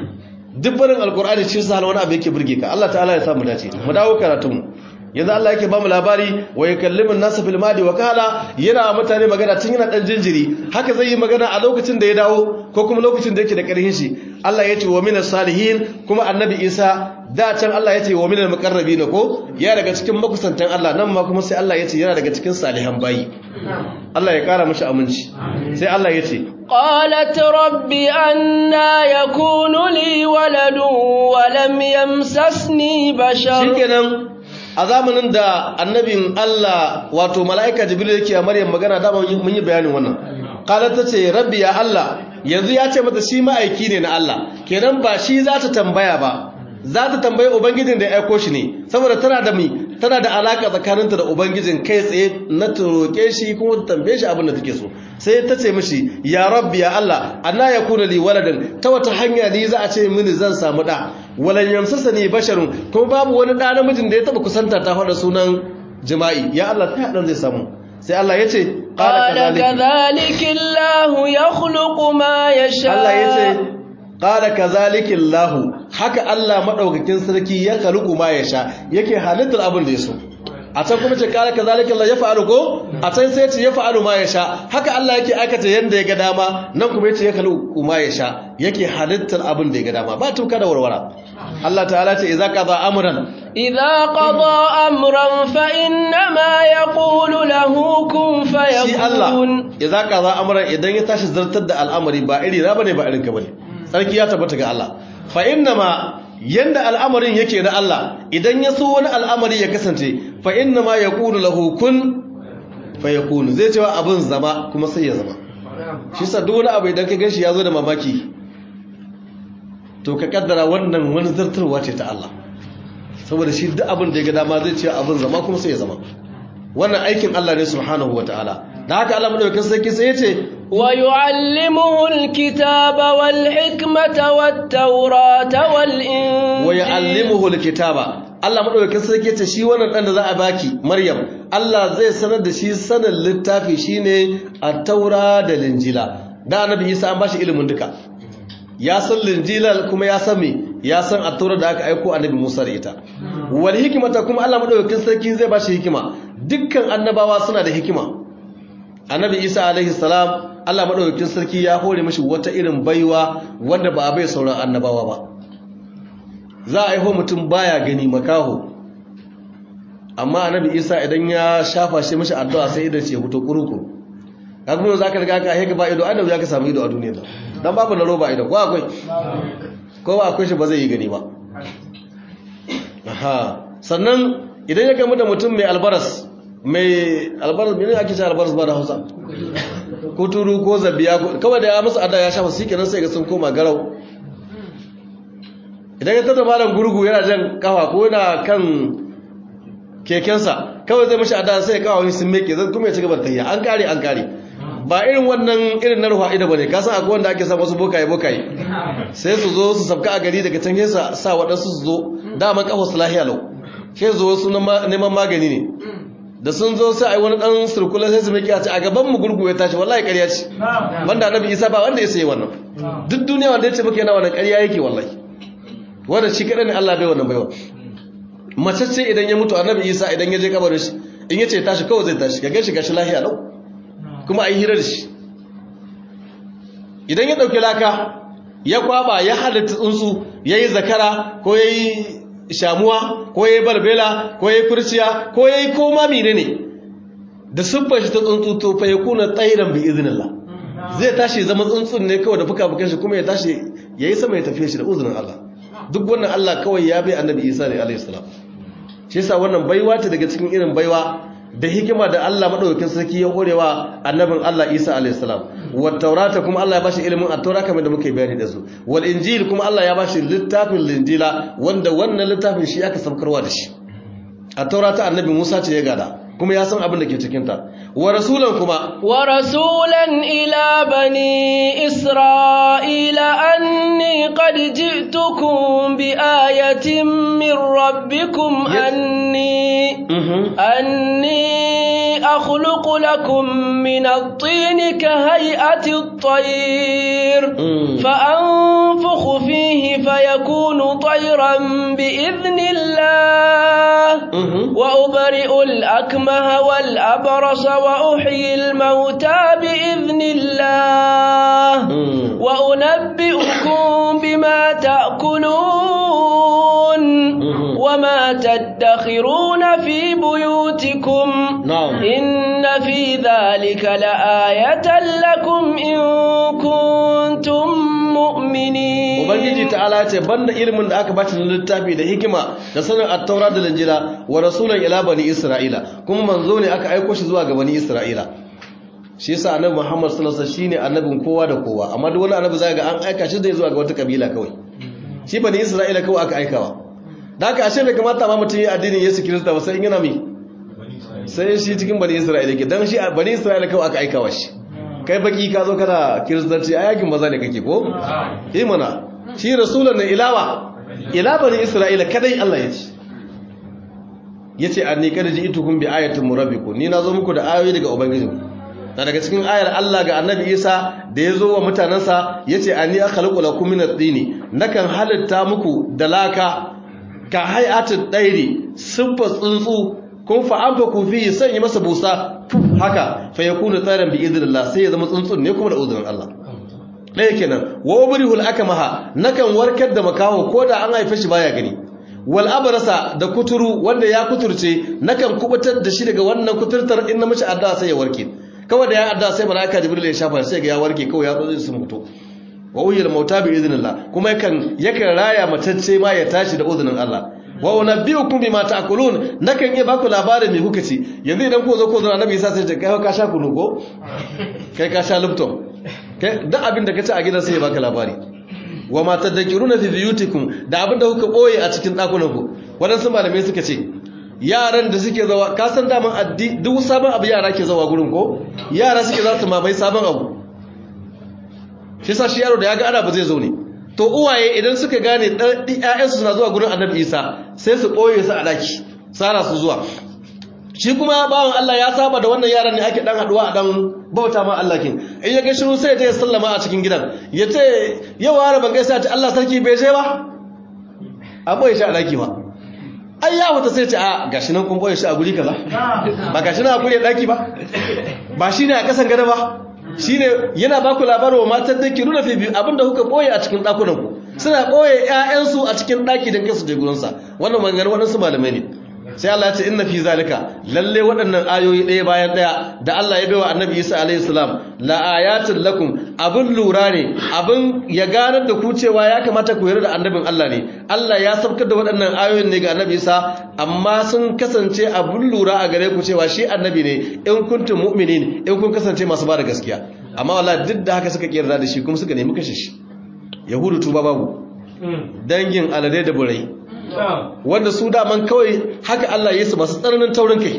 duk barin alqur'ani shi sa wani abu yake burge ka Allah ta'ala ya samu dace mu dawo karatun yanzu Allah yake ba mu labari wa yakallimun nasu fil madi wa kala yana mutane magana tun yana dan jinjiri haka zai yi magana a lokacin da ya dawo ko kuma lokacin da yake da karhin shi Allah ya ce wa minas salihin kuma annabi Isa da can Allah ya ce wa minal muqarrabin ko ya daga cikin makusantan Allah nan ma kuma sai Allah ya ce yana daga cikin salihan bayi Allah ya kara mishi aminci sai Allah ya ce قالت رب أنا يكون لي ولد ولم يمسسني بشر shikenan a zamanin da annabin Allah wato mala'ika jibril yake a Maryam magana da mun yi bayanin wannan qalat tace rabbi ya Allah yanzu ya ce mata shi ma'aiki ne na Allah kenan ba shi za ta tambaya ba za ta tambayi ubangijin da ya aiko shi ne saboda tana da mi tana da alaka tsakaninta da ubangijin kai tsaye na roke shi kuma ta tambaye shi abin da take so sai ta ce mishi ya rabbi ya Allah anna yakuna li waladan ta wata hanya ne za a ce mini zan samu da walan yamsasa ni basharun kuma babu wani da namijin da ya taba kusanta ta faɗa sunan jima'i ya Allah ta hadan zai samu sai Allah ya ce قال كذلك الله يخلق ما يشاء Allah ya ce qala kazalika Allah haka Allah madaukakin sarki ya kaluku ma ya sha yake halittar abin da ya so a can kuma ce qala kazalika Allah ya fa'alu ko a can sai ce ya fa'alu ma ya sha haka Allah yake aikata yanda ya ga dama nan kuma yace ya kaluku ma ya sha yake halittar abin da ya ga dama ba tuka da warwara Allah ta'ala ce idza qada amran إذا قضى أمرا فإنما يقول له كن shi Allah فيكون idza qada amran idan ya tashi zartar da al'amari ba iri na bane ba irin ka bane sarki ya tabbata ga Allah fa innama yanda al'amarin yake na Allah idan ya so wani al'amari ya kasance fa innama yaqulu lahu kun fayakunu zai cewa abin zama kuma sai ya zama shi sa duk wani abu idan ka ganshi ya zo da mamaki to ka kaddara wannan wani zartarwa ce ta Allah saboda shi duk abin da ya ga dama zai ce abin zama kuma sai ya zama wannan aikin Allah ne subhanahu wataala da haka Allah madaukakin sarki sai ya ce ويعلمه الكتاب والحكمة والتوراة والإنجيل yu'allimuhu alkitaba Allah madaukakin sarki ce shi wannan dan da za a baki Maryam Allah zai sanar da shi sanin littafi shine at-taura da linjila da annabi Isa an bashi ilimin duka ya san linjila kuma ya san me ya san at-taura da aka aiko annabi Musa da ita wal hikmata kuma Allah madaukakin sarki zai bashi hikima dukkan annabawa suna da hikima annabi Isa alaihi salam Allah madaukakin sarki ya hore mashi wata irin baiwa wanda ba a bai sauran annabawa ba za a aiho mutum baya gani makaho amma annabi isa idan ya shafa shi mashi addu'a sai idan ce hutu kurukuru kaga mun zaka riga ka heka ba ido adam ya ka samu ido a duniya dan babu na roba ido ko akwai ko ba akwai shi ba zai yi gani ba aha sannan idan ya gamu da mutum mai albaras mai albaras mene ake cewa albaras ba da Hausa kuturu ko zabiya kawai da ya musu adda ya shafa shi kenan sai ga sun koma garau idan ya tada malam gurgu yana jan kafa ko yana kan kekensa kawai zai mashi adda sai ya kawo sun meke zan kuma ya ci gaba da an kare an kare ba irin wannan irin na ruwa ida bane ka san akwai wanda ake sa wasu bokaye bokaye sai su zo su sabka a gari daga can sa sa waɗansu su zo daman kafa su lahiya lau sai zo su neman magani ne da sun zo sai ai wani dan surkula sai su miki a ce a gaban mu gurgu ya tashi wallahi ƙarya ce banda annabi Isa ba wanda ya sai wannan duk duniya wanda ya ce muke yana wannan ƙarya yake wallahi wanda shi kadan ne Allah bai wannan baiwa mace ce idan ya mutu annabi Isa idan ya je kabarin shi in ya ce tashi kawai zai tashi ga gashi gashi lahiya lau kuma ai hirar shi idan ya dauki laka ya kwaba ya halatta tsuntsu yayi zakara ko yayi shamuwa ko yayi balbela ko yayi kurciya ko yayi koma menene da siffar shi ta tsuntsu to fa yakuna tsairan bi iznillah zai tashi zama tsuntsun ne kawai da fuka-fukan shi kuma ya tashi yayi sama ya tafiye shi da uzunin Allah duk wannan Allah kawai ya bai annabi Isa ne alayhi salam shi yasa wannan baiwa ta daga cikin irin baiwa da hikima da Allah madaukakin sarki ya horewa annabin Allah Isa alayhi salam wat taurata kuma Allah ya bashi ilimin at-taura kamar da muke bayani da su wal injil kuma Allah ya bashi littafin linjila wanda wannan littafin shi aka sabkarwa da shi at-taurata annabi Musa ce ya gada kuma ya san abin da ke cikin ta wa rasulan kuma wa rasulan ila bani isra'ila anni qad ji'tukum bi ayatin min rabbikum anni anni akhluqu lakum min at-tin ka hay'ati at-tayr fa anfukhu fihi fayakunu tayran bi idhnillah wa ubri'u al-akmaha wal abrasa wa uhyi al-mauta bi idhnillah wa unabbi'ukum bima ta'kulun وما تدخرون في بيوتكم نعم إن في ذلك لآية لكم إن كنتم مؤمنين ubangiji ta'ala ce banda ilimin da aka bata na littafi da hikima da sanin at-taura da linjila wa rasulan ila bani isra'ila kuma manzo ne aka aiko shi zuwa ga bani isra'ila shi yasa annabi Muhammad sallallahu alaihi wasallam shine annabin kowa da kowa amma duk wani annabi zai ga an aika shi zai zuwa ga wata kabila kawai shi bani isra'ila kawai aka aikawa da haka ashe bai kamata ma mutum yi addinin Yesu Kirista ba sai in yana mi sai shi cikin bani Isra'ila ke dan shi bani Isra'ila kawai aka aikawa shi kai baki ka zo kana kiristanci a yakin maza ne kake ko eh mana shi rasulan ne ilawa ila bani Isra'ila kadai Allah ya ce yace anni kada ji itukum bi ayatin murabbiku ni nazo muku da ayoyi daga ubangijin na daga cikin ayar Allah ga Annabi Isa da ya zo wa mutanansa yace anni akhluqu lakum min at-tini nakan halitta muku da laka ka hay'atul dairi siffa tsuntsu kun fa'amfa ku fi sanya masa busa haka fa yakunu tsaran bi idnillah sai ya zama tsuntsun ne kuma da uzurin Allah ɗaya kenan wa ubrihul akmaha nakan warkar da makaho ko da an haife shi baya gani wal abrasa da kuturu wanda ya kuturce nakan kubutar da shi daga wannan kuturtar in na mishi addu'a sai ya warke kawai da ya addu'a sai malaika jibril ya shafa sai ga ya warke kawai ya zo sun fito wa uyyil mauta bi idnillah kuma yakan yakan raya matacce ma ya tashi da uzunin Allah wa unabbiukum bima ta'kulun nakan iya baku labarin me kuka ci yanzu idan ku zo ko zo annabi Isa sai ce kai ka sha kunu ko kai ka sha lupton kai duk abin da ka ci a gidan sai ya baka labari wa ma tadhkuruna fi biyutikum da abin da kuka boye a cikin dakunan ku wadansu malamai suka ce yaran da suke zawa ka san daman addi duk sabon abu yara ke zawa gurin ko yara suke za su mamaye sabon abu shi sa shi yaro da ya ga ana ba zai zo ne to uwaye idan suka gane ƴaƴansu suna zuwa gurin annabi isa sai su ɓoye su a ɗaki tsara su zuwa shi kuma bawan Allah ya saba da wannan yaran ne ake dan haduwa a dan bauta ma Allah kin in ya ga shiru sai ya sallama a cikin gidan ya ce yau wani ban gaisa ta Allah sarki bai je ba a boye shi a daki ba ai ya wata sai ce a gashi nan kun boye shi a guri kaza ba gashi nan a guri daki ba ba shine a kasan gada ba shine yana ba ku labarin wa matan da ke nuna fi biyu abinda kuka boye a cikin dakunan ku suna boye ƴaƴansu a cikin daki don kai su je gurin sa wannan maganganun waɗansu malamai ne sai Allah ya ce inna fi zalika lalle waɗannan ayoyi ɗaya bayan ɗaya da Allah ya baiwa Annabi Isa alayhi salam la ayatin lakum abin lura ne abin ya ganar da ku cewa ya kamata ku yarda da annabin Allah ne Allah ya sabkar da waɗannan ayoyin ne ga Annabi Isa amma sun kasance abin lura a gare ku cewa shi annabi ne in kuntum mu'minin in kun kasance masu ba da gaskiya amma wallahi duk da haka suka kiyarda da shi kuma suka nemi kashe shi yahudu tuba babu dangin alade da burai wanda su daman kawai haka Allah ya su masu tsananin taurin kai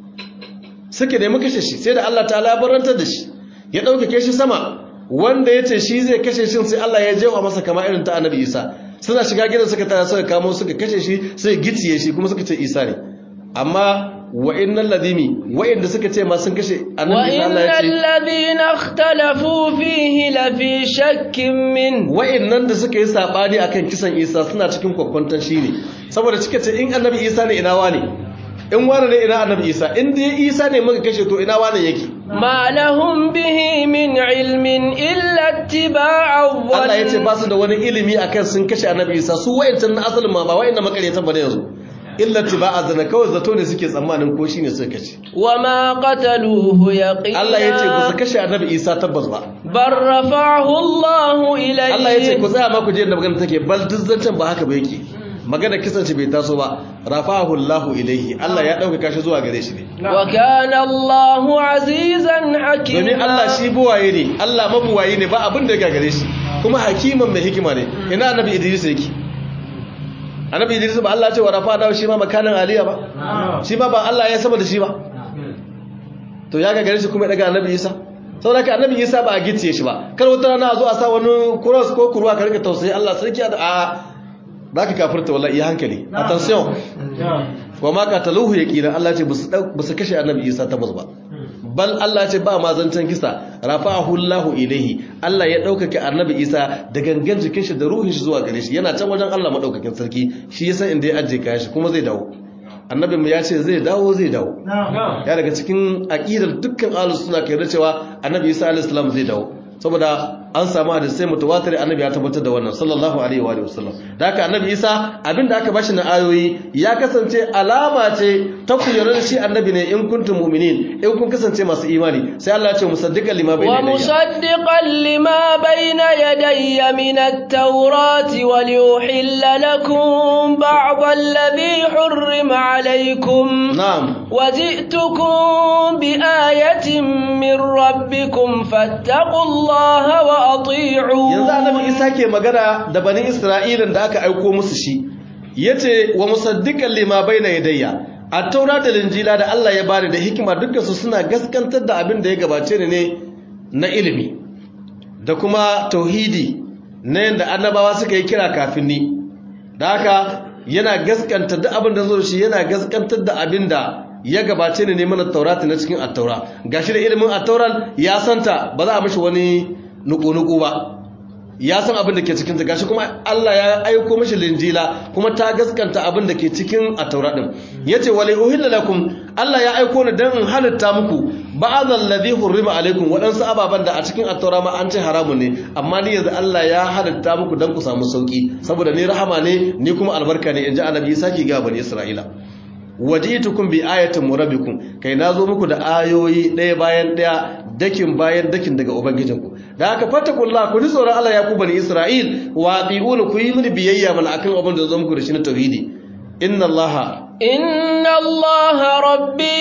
suke nemi kashe shi sai da Allah ta labarantar da shi ya ɗaukake shi sama wanda ya ce shi zai kashe shi sai Allah ya jewa masa kama irin ta annabi isa suna shiga gidan suka tara suka kamo suka kashe shi sai giciye shi kuma suka ce isa ne amma wa'innan ladimi wa'inda suka ce ma sun kashe annabi isa Allah ya ce وإن الذين اختلفوا فيه لفي شك من wa'innan da suka yi sabani akan kisan isa suna cikin kwakwanton shi ne saboda cika ce in annabi isa ne ina wane in wane ne ina annabi isa in dai isa ne muka kashe to ina wane yake ما لهم به من علم إلا اتباع Allah ya ce الظن ba su da wani ilimi akan sun kashe annabi isa su wa'incan na asalin ma ba wa'inda makaryatan ba ne yanzu illa tiba'a zana kawai zato ne suke tsammanin ko shine suka kashe وما قتلوه يقينا Allah ya ce ba su kashe annabi isa tabbas ba بل رفعه الله إليه Allah ya ce ku tsaya ma ku je da magana take bal duk zancen ba haka ba yake magana kisan shi bai taso ba rafahu Allahu ilaihi Allah ya dauka shi zuwa gare shi ne وكان الله عزيزا حكيما domin Allah shi buwaye ne Allah mabuwaye ne ba abin da ya gagare shi kuma hakiman mai hikima ne ina annabi Idris yake annabi Idris ba Allah ya ce wa rafa da shi ma makanan aliya ba shi ma ba Allah ya sama da shi ba to ya gagare shi kuma ya daga annabi Isa saboda haka annabi Isa ba a gicciye shi ba kar wata rana a zo a sa wani cross ko kurwa ka rika tausayi Allah sarki da a zaka kafirta wallahi ya hankali attention wa ma qataluhu yaqina Allah ce ba su kashe annabi Isa tabbas ba bal Allah ce ba ma zancen kisa rafa'ahu Allahu ilaihi Allah ya daukake annabi Isa da gangan jikin shi da ruhin shi zuwa gare shi yana can wajen Allah madaukakin sarki shi yasa inda ya aje kayan shi kuma zai dawo annabin mu ya ce zai dawo zai dawo ya daga cikin aqidar dukkan ahlus sunna kai da cewa annabi Isa alaihi salam zai dawo saboda an samu hadisai mutawatir annabi ya tabbatar da wannan sallallahu alaihi wa alihi wasallam da haka annabi Isa abinda aka bashi na ayoyi ya kasance alama ce ta ku yarda da shi annabi ne in kuntum mu'minin in kun kasance masu imani sai Allah ya ce musaddiqan lima bayna yadayhi ومصدقا لما بين يدي من التوراة وليحل لكم بعض الذي حرم عليكم na'am وجئتكم بآية من ربكم فاتقوا الله وأطيعون yanzu annabi Isa ke magana da bani Isra'ilan da aka aiko musu shi yace wa musaddiqan lima bayna yadayya at-taura da linjila da Allah ya bani da hikima dukkan su suna gaskantar da abin da ya gabace ni ne na ilimi da kuma tauhidi na yanda annabawa suka yi kira kafin ni da haka yana gaskanta duk abin da zo da shi yana gaskantar da abin da ya gabace ni ne mana taurati na cikin at-taura gashi da ilimin at-tauran ya santa ba za a mishi wani nuku-nuku ba ya san abin da ke cikin ta gashi kuma Allah ya aiko mishi linjila kuma ta gaskanta abin da ke cikin at-taura din yace wali uhilla lakum Allah ya aiko ni dan in halitta muku ba'dhal ladhi hurrima alaikum wadansu ababan da a cikin at-taura ma an ce haramun ne amma ni yanzu Allah ya halitta muku dan ku samu sauki saboda ni rahama ne ni kuma albarka ne inji annabi saki ga bani Isra'ila wajitukum bi ayatin murabbikum kai nazo muku da ayoyi ɗaya bayan ɗaya dakin bayan dakin daga ubangijinku da haka fattakullah ku ji tsoron Allah ya ku bani Isra'il wa ati'una ku yi mini biyayya mana akan abin da zo muku da shi na tauhidi inna Allah إن الله ربي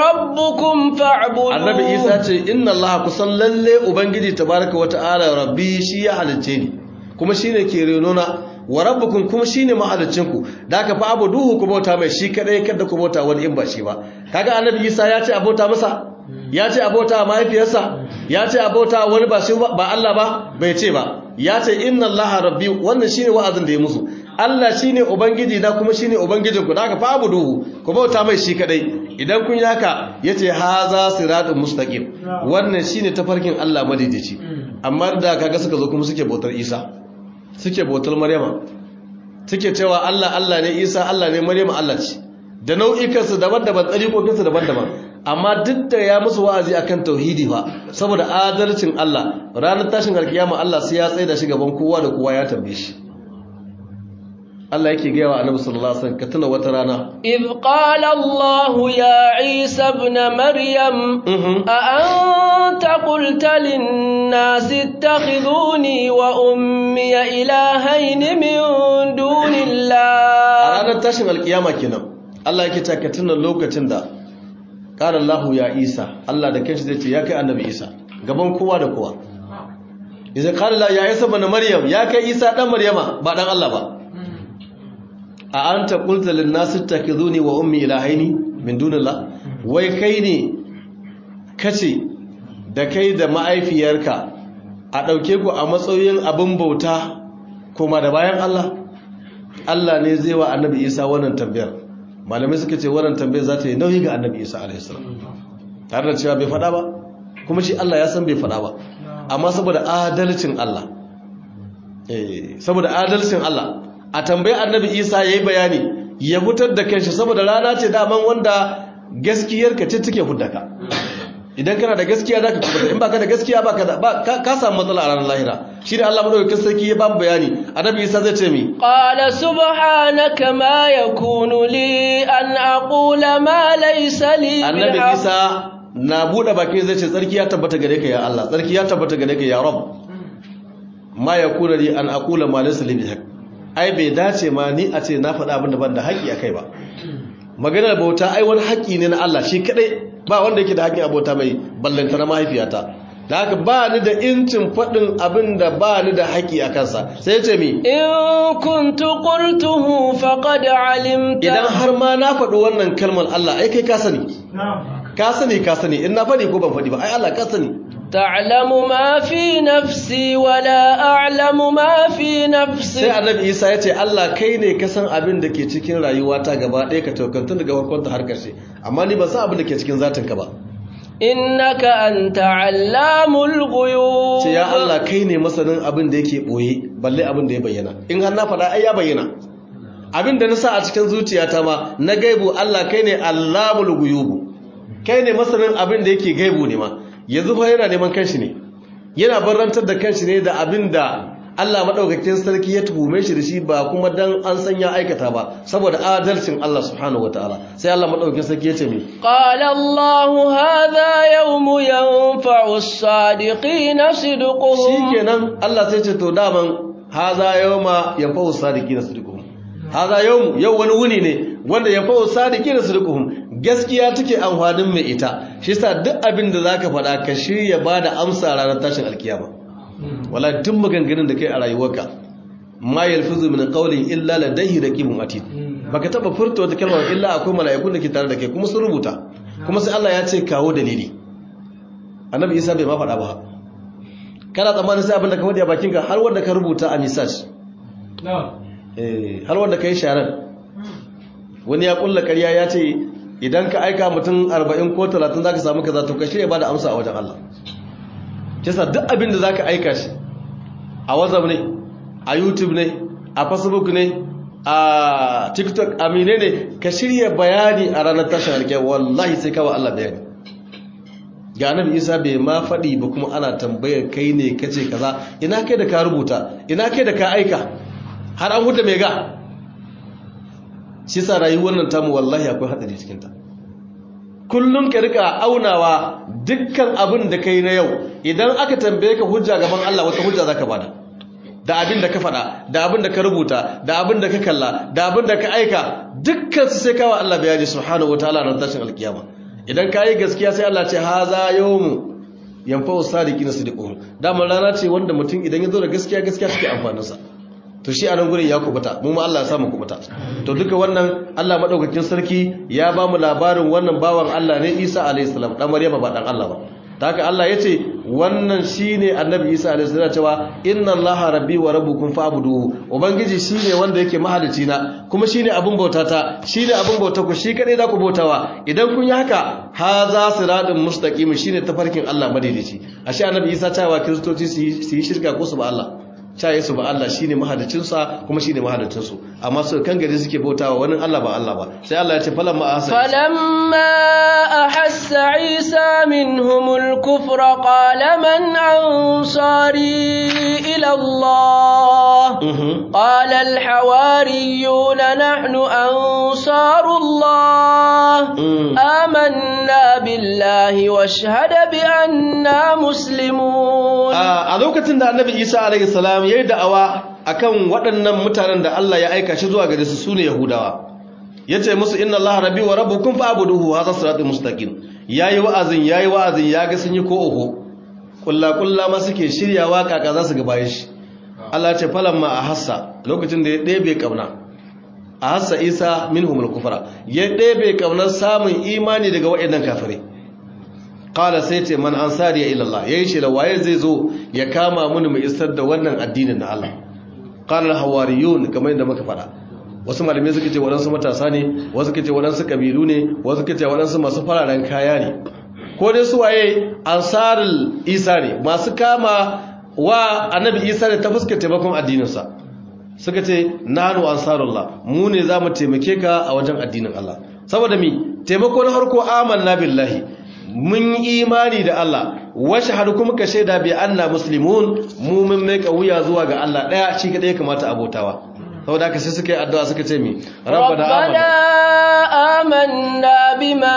وربكم فاعبدوه annabi Isa ce inna Allah kusan lalle ubangiji tabaraka wa ta'ala rabbi shi ya halicce ni kuma shine ke renona wa rabbukum kuma shine mahaliccinku da haka fa duhu ku bauta mai shi kadai kada ku bauta wani in ba shi ba kaga annabi Isa ya ce a bauta masa ya ce abota mahaifiyarsa ya ce abota wani ba shi ba Allah ba bai ce ba ya ce inna Allah rabbi wannan shine wa'azin da ya musu Allah shine ubangiji na kuma shine ubangijinku da haka fa abuduhu ku bauta mai shi kadai idan kun yi haka yace haza siratun mustaqim wannan shine tafarkin Allah madaidaici amma da kaga suka zo kuma suke bautar Isa suke bautar Maryama suke cewa Allah Allah ne Isa Allah ne Maryama Allah ce da nau'ikansu daban-daban tsarikokinsu daban-daban amma duk da ya musu wa'azi akan tauhidi fa saboda adalcin Allah ranar tashin alkiyama Allah sai ya tsaye da shi gaban kowa da kowa ya tambaye shi Allah yake gaya wa Annabi sallallahu alaihi wasallam ka tuna wata rana إذ قال الله يا عيسى ابن مريم أأنت قلت للناس اتخذوني وأمي إلهين من دون a الله ranar tashin alkiyama kenan Allah yake ta ka tuna lokacin da qala Allahu ya Isa Allah da kanshi zai ce ya kai Annabi Isa gaban kowa da kowa idan qala la ya Isa ibn Maryam ya kai Isa dan Maryama ba dan Allah ba a anta qulta lin nas ittakizuni wa ummi ilahaini min dunillah wai kai ne kace da kai da ma'aifiyarka a dauke ku a matsayin abin bauta kuma da bayan Allah Allah ne zai wa annabi Isa wannan tambayar malamai suka ce wannan tambayar za ta yi nauyi ga annabi Isa alaihissalam tare da cewa bai faɗa ba kuma shi Allah ya san bai faɗa ba amma saboda adalcin Allah eh saboda adalcin Allah a tambayi annabi Isa yayi bayani ya fitar da kanshi saboda rana ce daman wanda gaskiyarka ce take hudda idan kana da gaskiya zaka kubuta in baka da gaskiya baka da ba ka, ka samu matsala a ranar lahira shi da Allah madaukakin sarki ya ba mu bayani annabi Isa zai ce mi قال سبحانك ما يكون لي أن أقول ما ليس لي annabi بالحق Isa na bude bakin zai ce tsarki ya tabbata gare ka ya Allah tsarki ya tabbata gare ka ya Rabb ma yakuna li an aqula ma laysa li bihaq ai bai dace ma ni a ce na faɗa abin da ban da haƙi akai ba maganar bauta ai wani haƙi ne na Allah shi kadai ba wanda yake da haƙin abota mai ballanta na mahaifiyata da haka ba ni da incin faɗin abin da ba ni da haƙi a kansa sai ya ce mi إن كنت قلته فقد علمت idan har ma na faɗi wannan kalmar Allah ai kai ka sani ka sani ka sani in na faɗi ko ban faɗi ba ai Allah ka sani تعلم ما في نفسي ولا أعلم ما في sai نفسك annabi Isa ya ce Allah kai ne ka san abin da ke cikin rayuwata gaba ɗaya ka taukantun daga farkon ta har ƙarshe amma ni ban san abin da ke cikin zatinka ba إنك أنت علام الغيوب ce ya Allah kai ne masanin abin da yake ɓoye balle abin da ya bayyana in har na faɗa ai ya bayyana abin da na sa a cikin zuciyata ma na gaibu Allah kai ne allamul guyubu kai ne masanin abin da yake gaibu ne ma yanzu fa yana neman kanshi ne yana barantar da kanshi ne da abin da Allah madaukakin sarki ya tuhume shi da shi ba kuma dan an san ya aikata ba saboda adalcin Allah subhanahu wataala sai Allah madaukakin sarki ya ce mi قال الله هذا يوم ينفع الصادقين صدقهم shikenan Allah sai ce to daman haza yawma yanfa'u sadiqina sidquhum haza yawm yau wani wuni ne wanda yanfa'u sadiqina sidquhum gaskiya take amfanin mai ita shi yasa duk abin da zaka faɗa ka shirya bada amsa ranar tashin alkiyama wala duk maganganun da kai a rayuwarka ma yalfizu min qawlin illa ladayhi raqibun atid baka taba furta wata kalma illa akwai mala'ikun da ke tare da kai kuma sun rubuta kuma sai Allah ya ce kawo dalili annabi Isa bai ma faɗa ba kana tsammanin sai abin da ka faɗi a bakinka har wanda ka rubuta a misaj har wanda ka yi sharar wani ya kulla ƙarya ya ce idan ka aika mutum 40 ko 30 za ka samu kaza to ka shirya ba da amsa a wajen Allah kisa duk abin da za ka aika shi a whatsapp ne a youtube ne a facebook ne a tiktok a mine ne ka shirya bayani a ranar tashin alkiyar wallahi sai kawo Allah bayani ga annabi isa bai ma faɗi ba kuma ana tambayar kai ne kace kaza ina kai da ka rubuta ina kai da ka aika har an huta mai ga shi sa rayuwar nan tamu wallahi akwai hadari cikin ta kullum ka rika aunawa dukkan abin da kai na yau idan aka tambaye ka hujja gaban Allah wata hujja zaka bada da abin da ka faɗa da abin da ka rubuta da abin da ka kalla da abin da ka aika dukkan su sai kawo Allah bayani subhanahu wataala ran tashin alkiyama idan ka yi gaskiya sai Allah ce haza yawmu yanfa'u sadiqina sidquhum dama rana ce wanda mutum idan ya zo da gaskiya gaskiya take amfanin sa to shi a nan gurin ya kubuta mu ma Allah ya samu kubuta to duka wannan Allah madaukakin sarki ya ba mu labarin wannan bawan Allah ne Isa alayhi salam dan Maryama ba dan Allah ba ta haka Allah ya ce wannan shine annabi Isa alayhi salam cewa inna Allaha rabbi wa rabbukum fa'buduhu ubangiji shine wanda yake mahalicci na kuma shine abin bautata shine abin bauta ku shi kadai za ku bautawa idan kun yi haka haza siratun mustaqim shine tafarkin Allah madaidaici ashe annabi Isa cewa kristoci su yi shirka ko su ba Allah caye su ba Allah shine mahalicinsa kuma shine mahalicinsu amma su kan gari suke bautawa wani Allah ba Allah ba sai Allah ya ce falamma ahassa falamma ahassa Isa minhumul kufra qala man ansari ila Allah qala al hawariyun nahnu ansarullah amanna billahi washhada bi anna muslimun a lokacin da annabi Isa alaihi salam ya yi da'awa akan waɗannan mutanen da Allah ya aika shi zuwa gare su sune Yahudawa yace musu inna Allaha rabbi wa rabbukum fa'buduhu hadha siratul mustaqim yayi wa'azin yayi wa'azin ya ga sun yi ko oho kulla kulla ma suke shiryawa kaka za su ga bayan shi Allah ya ce falamma ahassa lokacin da ya ɗebe kauna ahassa Isa minhumul kufra ya ɗebe kaunar samun imani daga waɗannan kafirai kala sai ce man ansari ya ilallah yayin shi da waye zai zo ya kama mun mu isar da wannan addinin na Allah qala hawariyun kamar yadda muka fada wasu malamai suka ce waɗansu matasa ne wasu suka ce waɗansu kabilu ne wasu suka ce waɗansu masu fararen kaya ne ko dai su waye ansarul isa ne masu kama wa annabi isa ne ta fuskar taimakon addininsa suka ce nanu ansarullah mu ne za mu taimake ka a wajen addinin Allah saboda mi taimako na harko amanna billahi mun imani da Allah washe har kuma ka shaida bi anna muslimun mu mun mai wuya zuwa ga Allah daya shi kadai ya kamata abotawa saboda haka sai suka yi addu'a suka ce mi rabbana amanna bima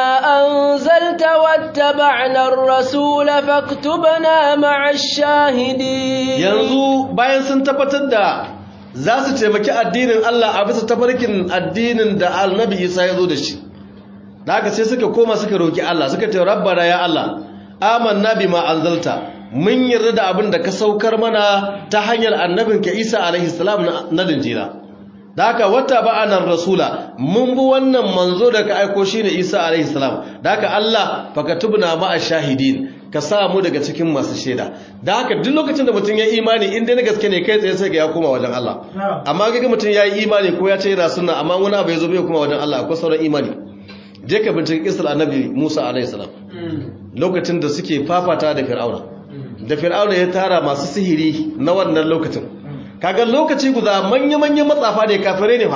anzalta wattaba'na ar-rasul faktubna ma'ash shahidin yanzu bayan sun tabbatar da za su taimaki addinin Allah a bisa tafarkin addinin da annabi Isa ya zo da shi da haka sai suka koma suka roki Allah suka ce rabbana ya Allah amanna bima anzalta mun yarda da abin da ka saukar mana ta hanyar annabin ka Isa alaihi salam na linjila da haka wata ba'anar rasula mun bi wannan manzo da ka aiko shine Isa alaihi salam da haka Allah fakatubna ma'a shahidin ka sa mu daga cikin masu shaida da haka duk lokacin da mutum ya imani in dai na gaske ne kai tsaye sai ga ya koma wajen Allah amma ga mutum ya yi imani ko ya ce yana sunna amma wani abu ya zo bai koma wajen Allah akwai sauran imani je ka binciki kisar annabi Musa alaihi salam lokacin da suke fafata da Fir'auna da Fir'auna ya tara masu sihiri na wannan lokacin kaga lokaci guda manya-manyan matsafa ne kafirai ne fa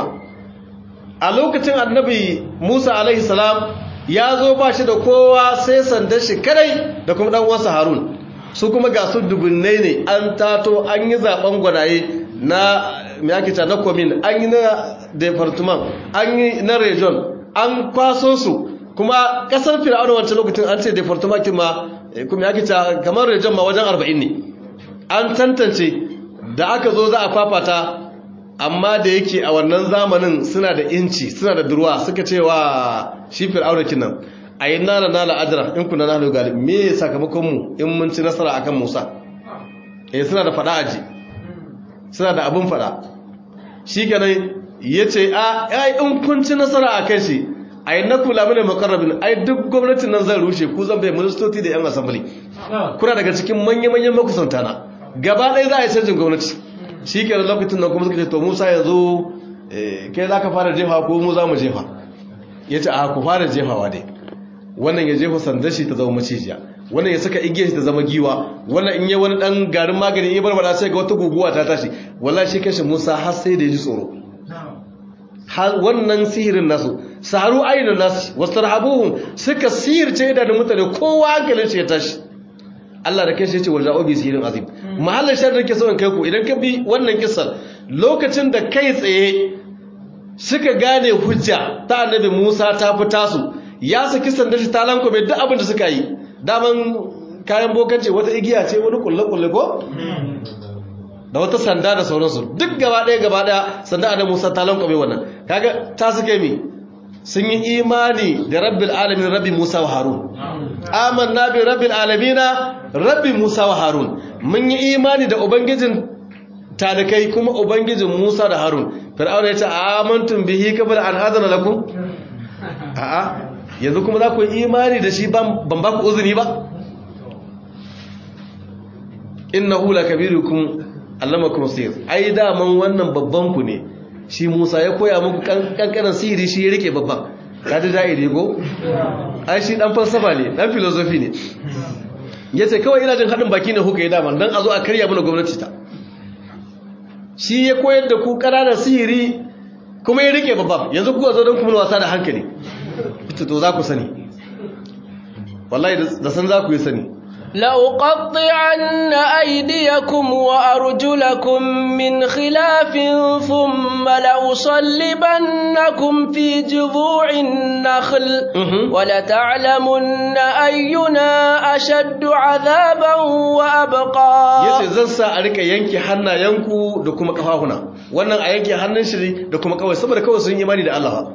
a lokacin annabi Musa alaihi salam ya zo ba shi da kowa sai sandan shi kadai da kuma dan uwansa Harun su kuma ga su dubunnai ne an tato an yi zaben gwanaye na miyakita na komin an yi na department an yi na region an kwaso su kuma kasar fir'auna wancan lokacin an ce department ma kuma yakita kamar region ma wajen 40 ne an tantance da aka zo za a fafata amma da yake a wannan zamanin suna da inci suna da durwa suka ce wa shi fir'auna kinan a yi nana nala ajira in kuna nana galib me sakamakonmu in mun ci nasara akan musa eh suna da fada aji suna da abin fada shi kenan ya ce a ai in kun ci nasara a kan shi a yi na kula mini makarrabin ai duk gwamnatin nan zan rushe ku zan bai ministoci da yan asambili kuna daga cikin manya-manyan makusanta na gaba ɗaya za a yi canjin gwamnati shi ke lokacin nan kuma suka ce to musa yanzu kai za ka fara jefa ko mu za mu jefa ya ce a ku fara jefawa dai wannan ya jefa sandar shi ta zama macijiya wannan ya saka igiyar shi ta zama giwa wannan in yi wani dan garin magani ya barbara sai ga wata guguwa ta tashi wallahi shi kashi musa har sai da ya ji tsoro har wannan sihirin nasu saharu ainihin nasu wasu rahabuhun suka sihirce da mutane kowa hankalin shi ya tashi Allah da kai shi ya ce wa ja'obi sihirin azim mahallin shan rike sauran kai ku idan ka bi wannan kisan lokacin da kai tsaye suka gane hujja ta annabi Musa ta fi tasu ya saki sandar shi ta lanko mai duk abin da suka yi daman kayan bokanci wata igiya ce wani kulle-kulle ko? da wata sanda da sauransu duk gaba ɗaya gaba ɗaya sanda annabi Musa ta lanko mai wannan kaga ta suka yi sun yi imani da rabbil alamin rabbi Musa wa Harun amanna bi rabbil alamin rabbi Musa wa Harun mun yi imani da ubangijin talikai kuma ubangijin Musa da Harun Fir'auna ya ce amantum bihi qabla an adana lakum a'a yanzu kuma za ku yi imani da shi ban ba ku uzuri ba innahu lakabirukum allamakum sir ai daman wannan babban ku ne shi Musa ya koya muku kankanan sihiri shi ya rike babban kaji da'iri go ai shi dan falsafa ne dan philosophy ne yace kawai ina jin hadin baki ne kuka yi daman dan a zo a karya mana gwamnati ta shi ya koyar da ku ƙananan sihiri kuma ya rike babban yanzu kuka zo don kuma wasa da hankali ita to za ku sani wallahi da san za ku yi sani لأقطعن أيديكم وأرجلكم من خلاف ثم لأصلبنكم في جذوع النخل ولتعلمن أينا أشد عذابا وأبقى yace zan sa a rika yanke hannayenku da kuma kafafuna wannan a yanke hannun shi da kuma kawai saboda kawai sun imani da Allah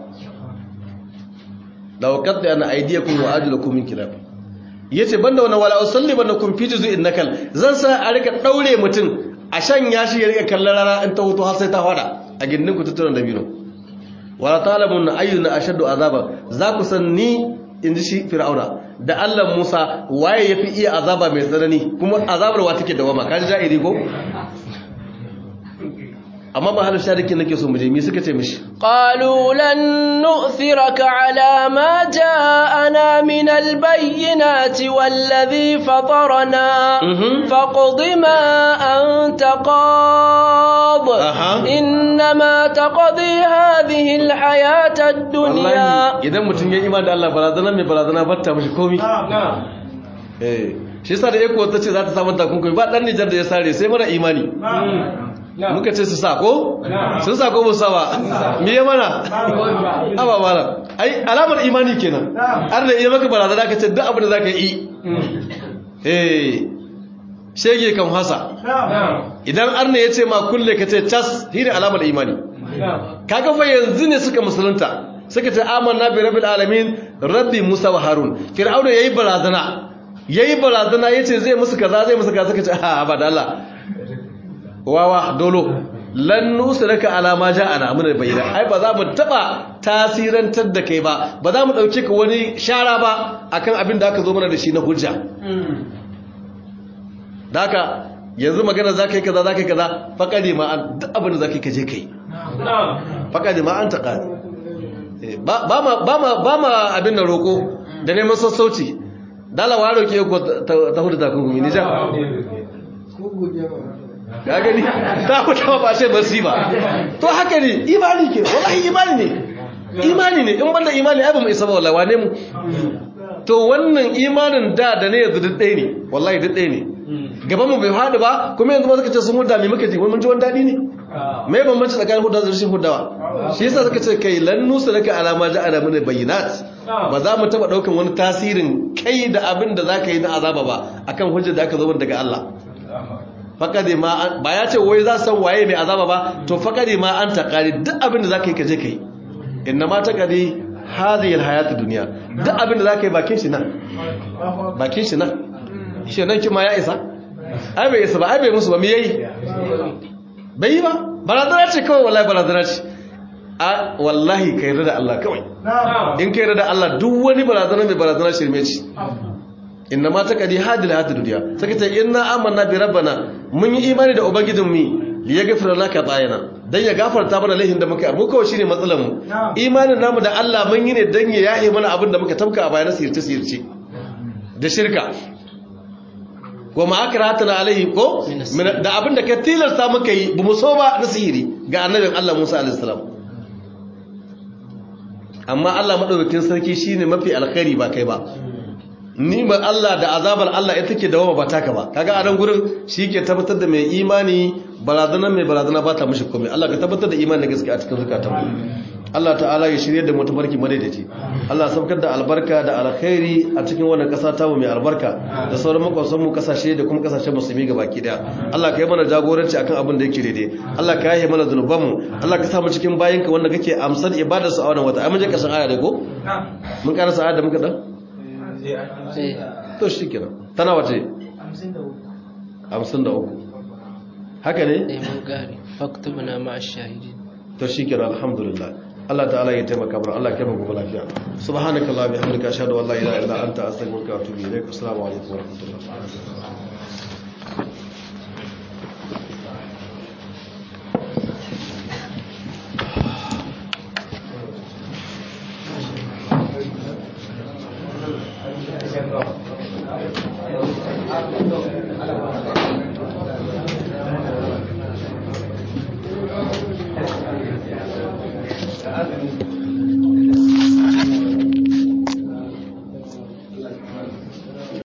la waqadda ana aydiyakum wa ajlakum min khilaf yace banda wannan wala usalli banda kun fi juzu'in nakal zan sa a rika daure mutum a shanya shi ya rika kallon rana in ta hutu har sai ta fada a gindin ku tutturan dabino wala talamun ayyuna ashaddu azaba za ku san ni inji shi fir'auna da Allah Musa waye yafi iya azaba mai tsanani kuma azabar wa take dawama kaji ja'iri ko amma ba halin sharikin nake so mu je mi suka ce mishi qalu lan nu'thiraka ala ma ja'ana min albayyinati wallazi fatarana faqdi ma anta qad inma taqdi hadhihi alhayata ad-dunya idan mutun ya imani da Allah barazana mai barazana batta mishi komi eh shi yasa da yako ta ce za ta samu takunkumi ba dan Nijar da ya sare sai mara imani muka ce su sako sun sako musa ba me ya mana aba mana ai alamar imani kenan har da iya maka barazana ka ce duk abin da za ka yi eh shege kan hasa idan arna ya ce ma kulle ka ce cas shi ne alamar imani kaga fa yanzu ne suka musulunta suka ce amanna bi rabbil alamin rabbi musa wa harun fir'auna yayi barazana yayi barazana yace zai musu kaza zai musu kaza suka ce a ba da Allah wawa dolo lan nusraka ala ma ja'ana mun bayyana ai ba za mu taba tasirantar da kai ba ba za mu dauke ka wani shara ba akan abin da aka zo mana da shi na hujja daka yanzu magana zaka yi kaza zaka yi kaza faqadi ma an duk abin da zaka yi kaje kai faqadi ma an taqa ba ma ba ma ba ma abin da roko da neman sassauci dalawa roke ko ta hudu takunkumi ni ja ka gani ta fita ba sai basi ba to haka ne imani ke wallahi imani ne imani ne in banda imani ai ba mu isa ba wallahi wane mu to wannan imanin da da ne yanzu duk ɗaya ne wallahi duk ɗaya ne gaban mu bai haɗu ba kuma yanzu ma suka ce sun huda me muka ji wani mun ji wani daɗi ne me bambanci tsakanin hudawa da rashin hudawa shi yasa suka ce kai lan nusa laka alama ja'ala min bayyinat ba za mu taba daukan wani tasirin kai da abin da zaka yi na azaba ba akan hujjar da aka zo daga Allah fakade ma ba ya ce wai za san waye mai azaba ba to fakade ma an taqari duk abin da zaka yi kaje kai inna ma taqadi hadhihi alhayatu dunya duk abin da zaka yi bakin shi nan bakin shi nan shi nan kima ya isa ai bai isa ba ai bai musu ba me yayi bai yi ba barazana ce kawai wallahi barazana ce a wallahi kai da Allah kawai in kai da Allah duk wani barazana mai barazana shirme ce inna ma taqadi hadil hadid dunya saka ce inna amanna bi rabbana mun yi imani da ubangijin mu li yaghfira laka bayana dan ya gafarta mana laihin da muka mu kawai shine matsalar mu imanin namu da Allah mun yi ne dan ya yahe mana abin da muka tabka a bayanan sirce sirce da shirka wa ma akratana alaihi ko da abin da ka tilasta muka yi bu mu so ba na sihiri ga annabin Allah Musa alaihi salam amma Allah madaukakin sarki shine mafi alkhairi ba kai ba nimar Allah da azabar Allah ita ke dawama ba taka ba kaga a nan gurin shi ke tabbatar da mai imani barazana mai barazana ba ta mishi komai Allah ka tabbatar da imani gaske a cikin zukatan mu Allah ta'ala ya shirye da mu tafarki madaidaci Allah saukar da albarka da alkhairi a cikin wannan kasa ta mu mai albarka da sauran makwasan mu kasashe da kuma kasashen musulmi gabaki daya Allah ka yi mana jagoranci akan abin da yake daidai Allah ka yi mana zunuban mu Allah ka sa mu cikin bayinka wanda kake amsar ibadar su a wannan wata ai mun je kasan aya da ko mun karasa aya da muka dan to shi kenan tana wace hamsin da uku haka ne eh mun kare faktubna ma ash-shahidin to shikenan alhamdulillah Allah ta'ala ya taimaka mana Allah ya mu lafiya subhanakallah bihamdika ashhadu an la ilaha illa anta astaghfiruka wa atubu ilaik assalamu alaikum wa rahmatullahi Thank you.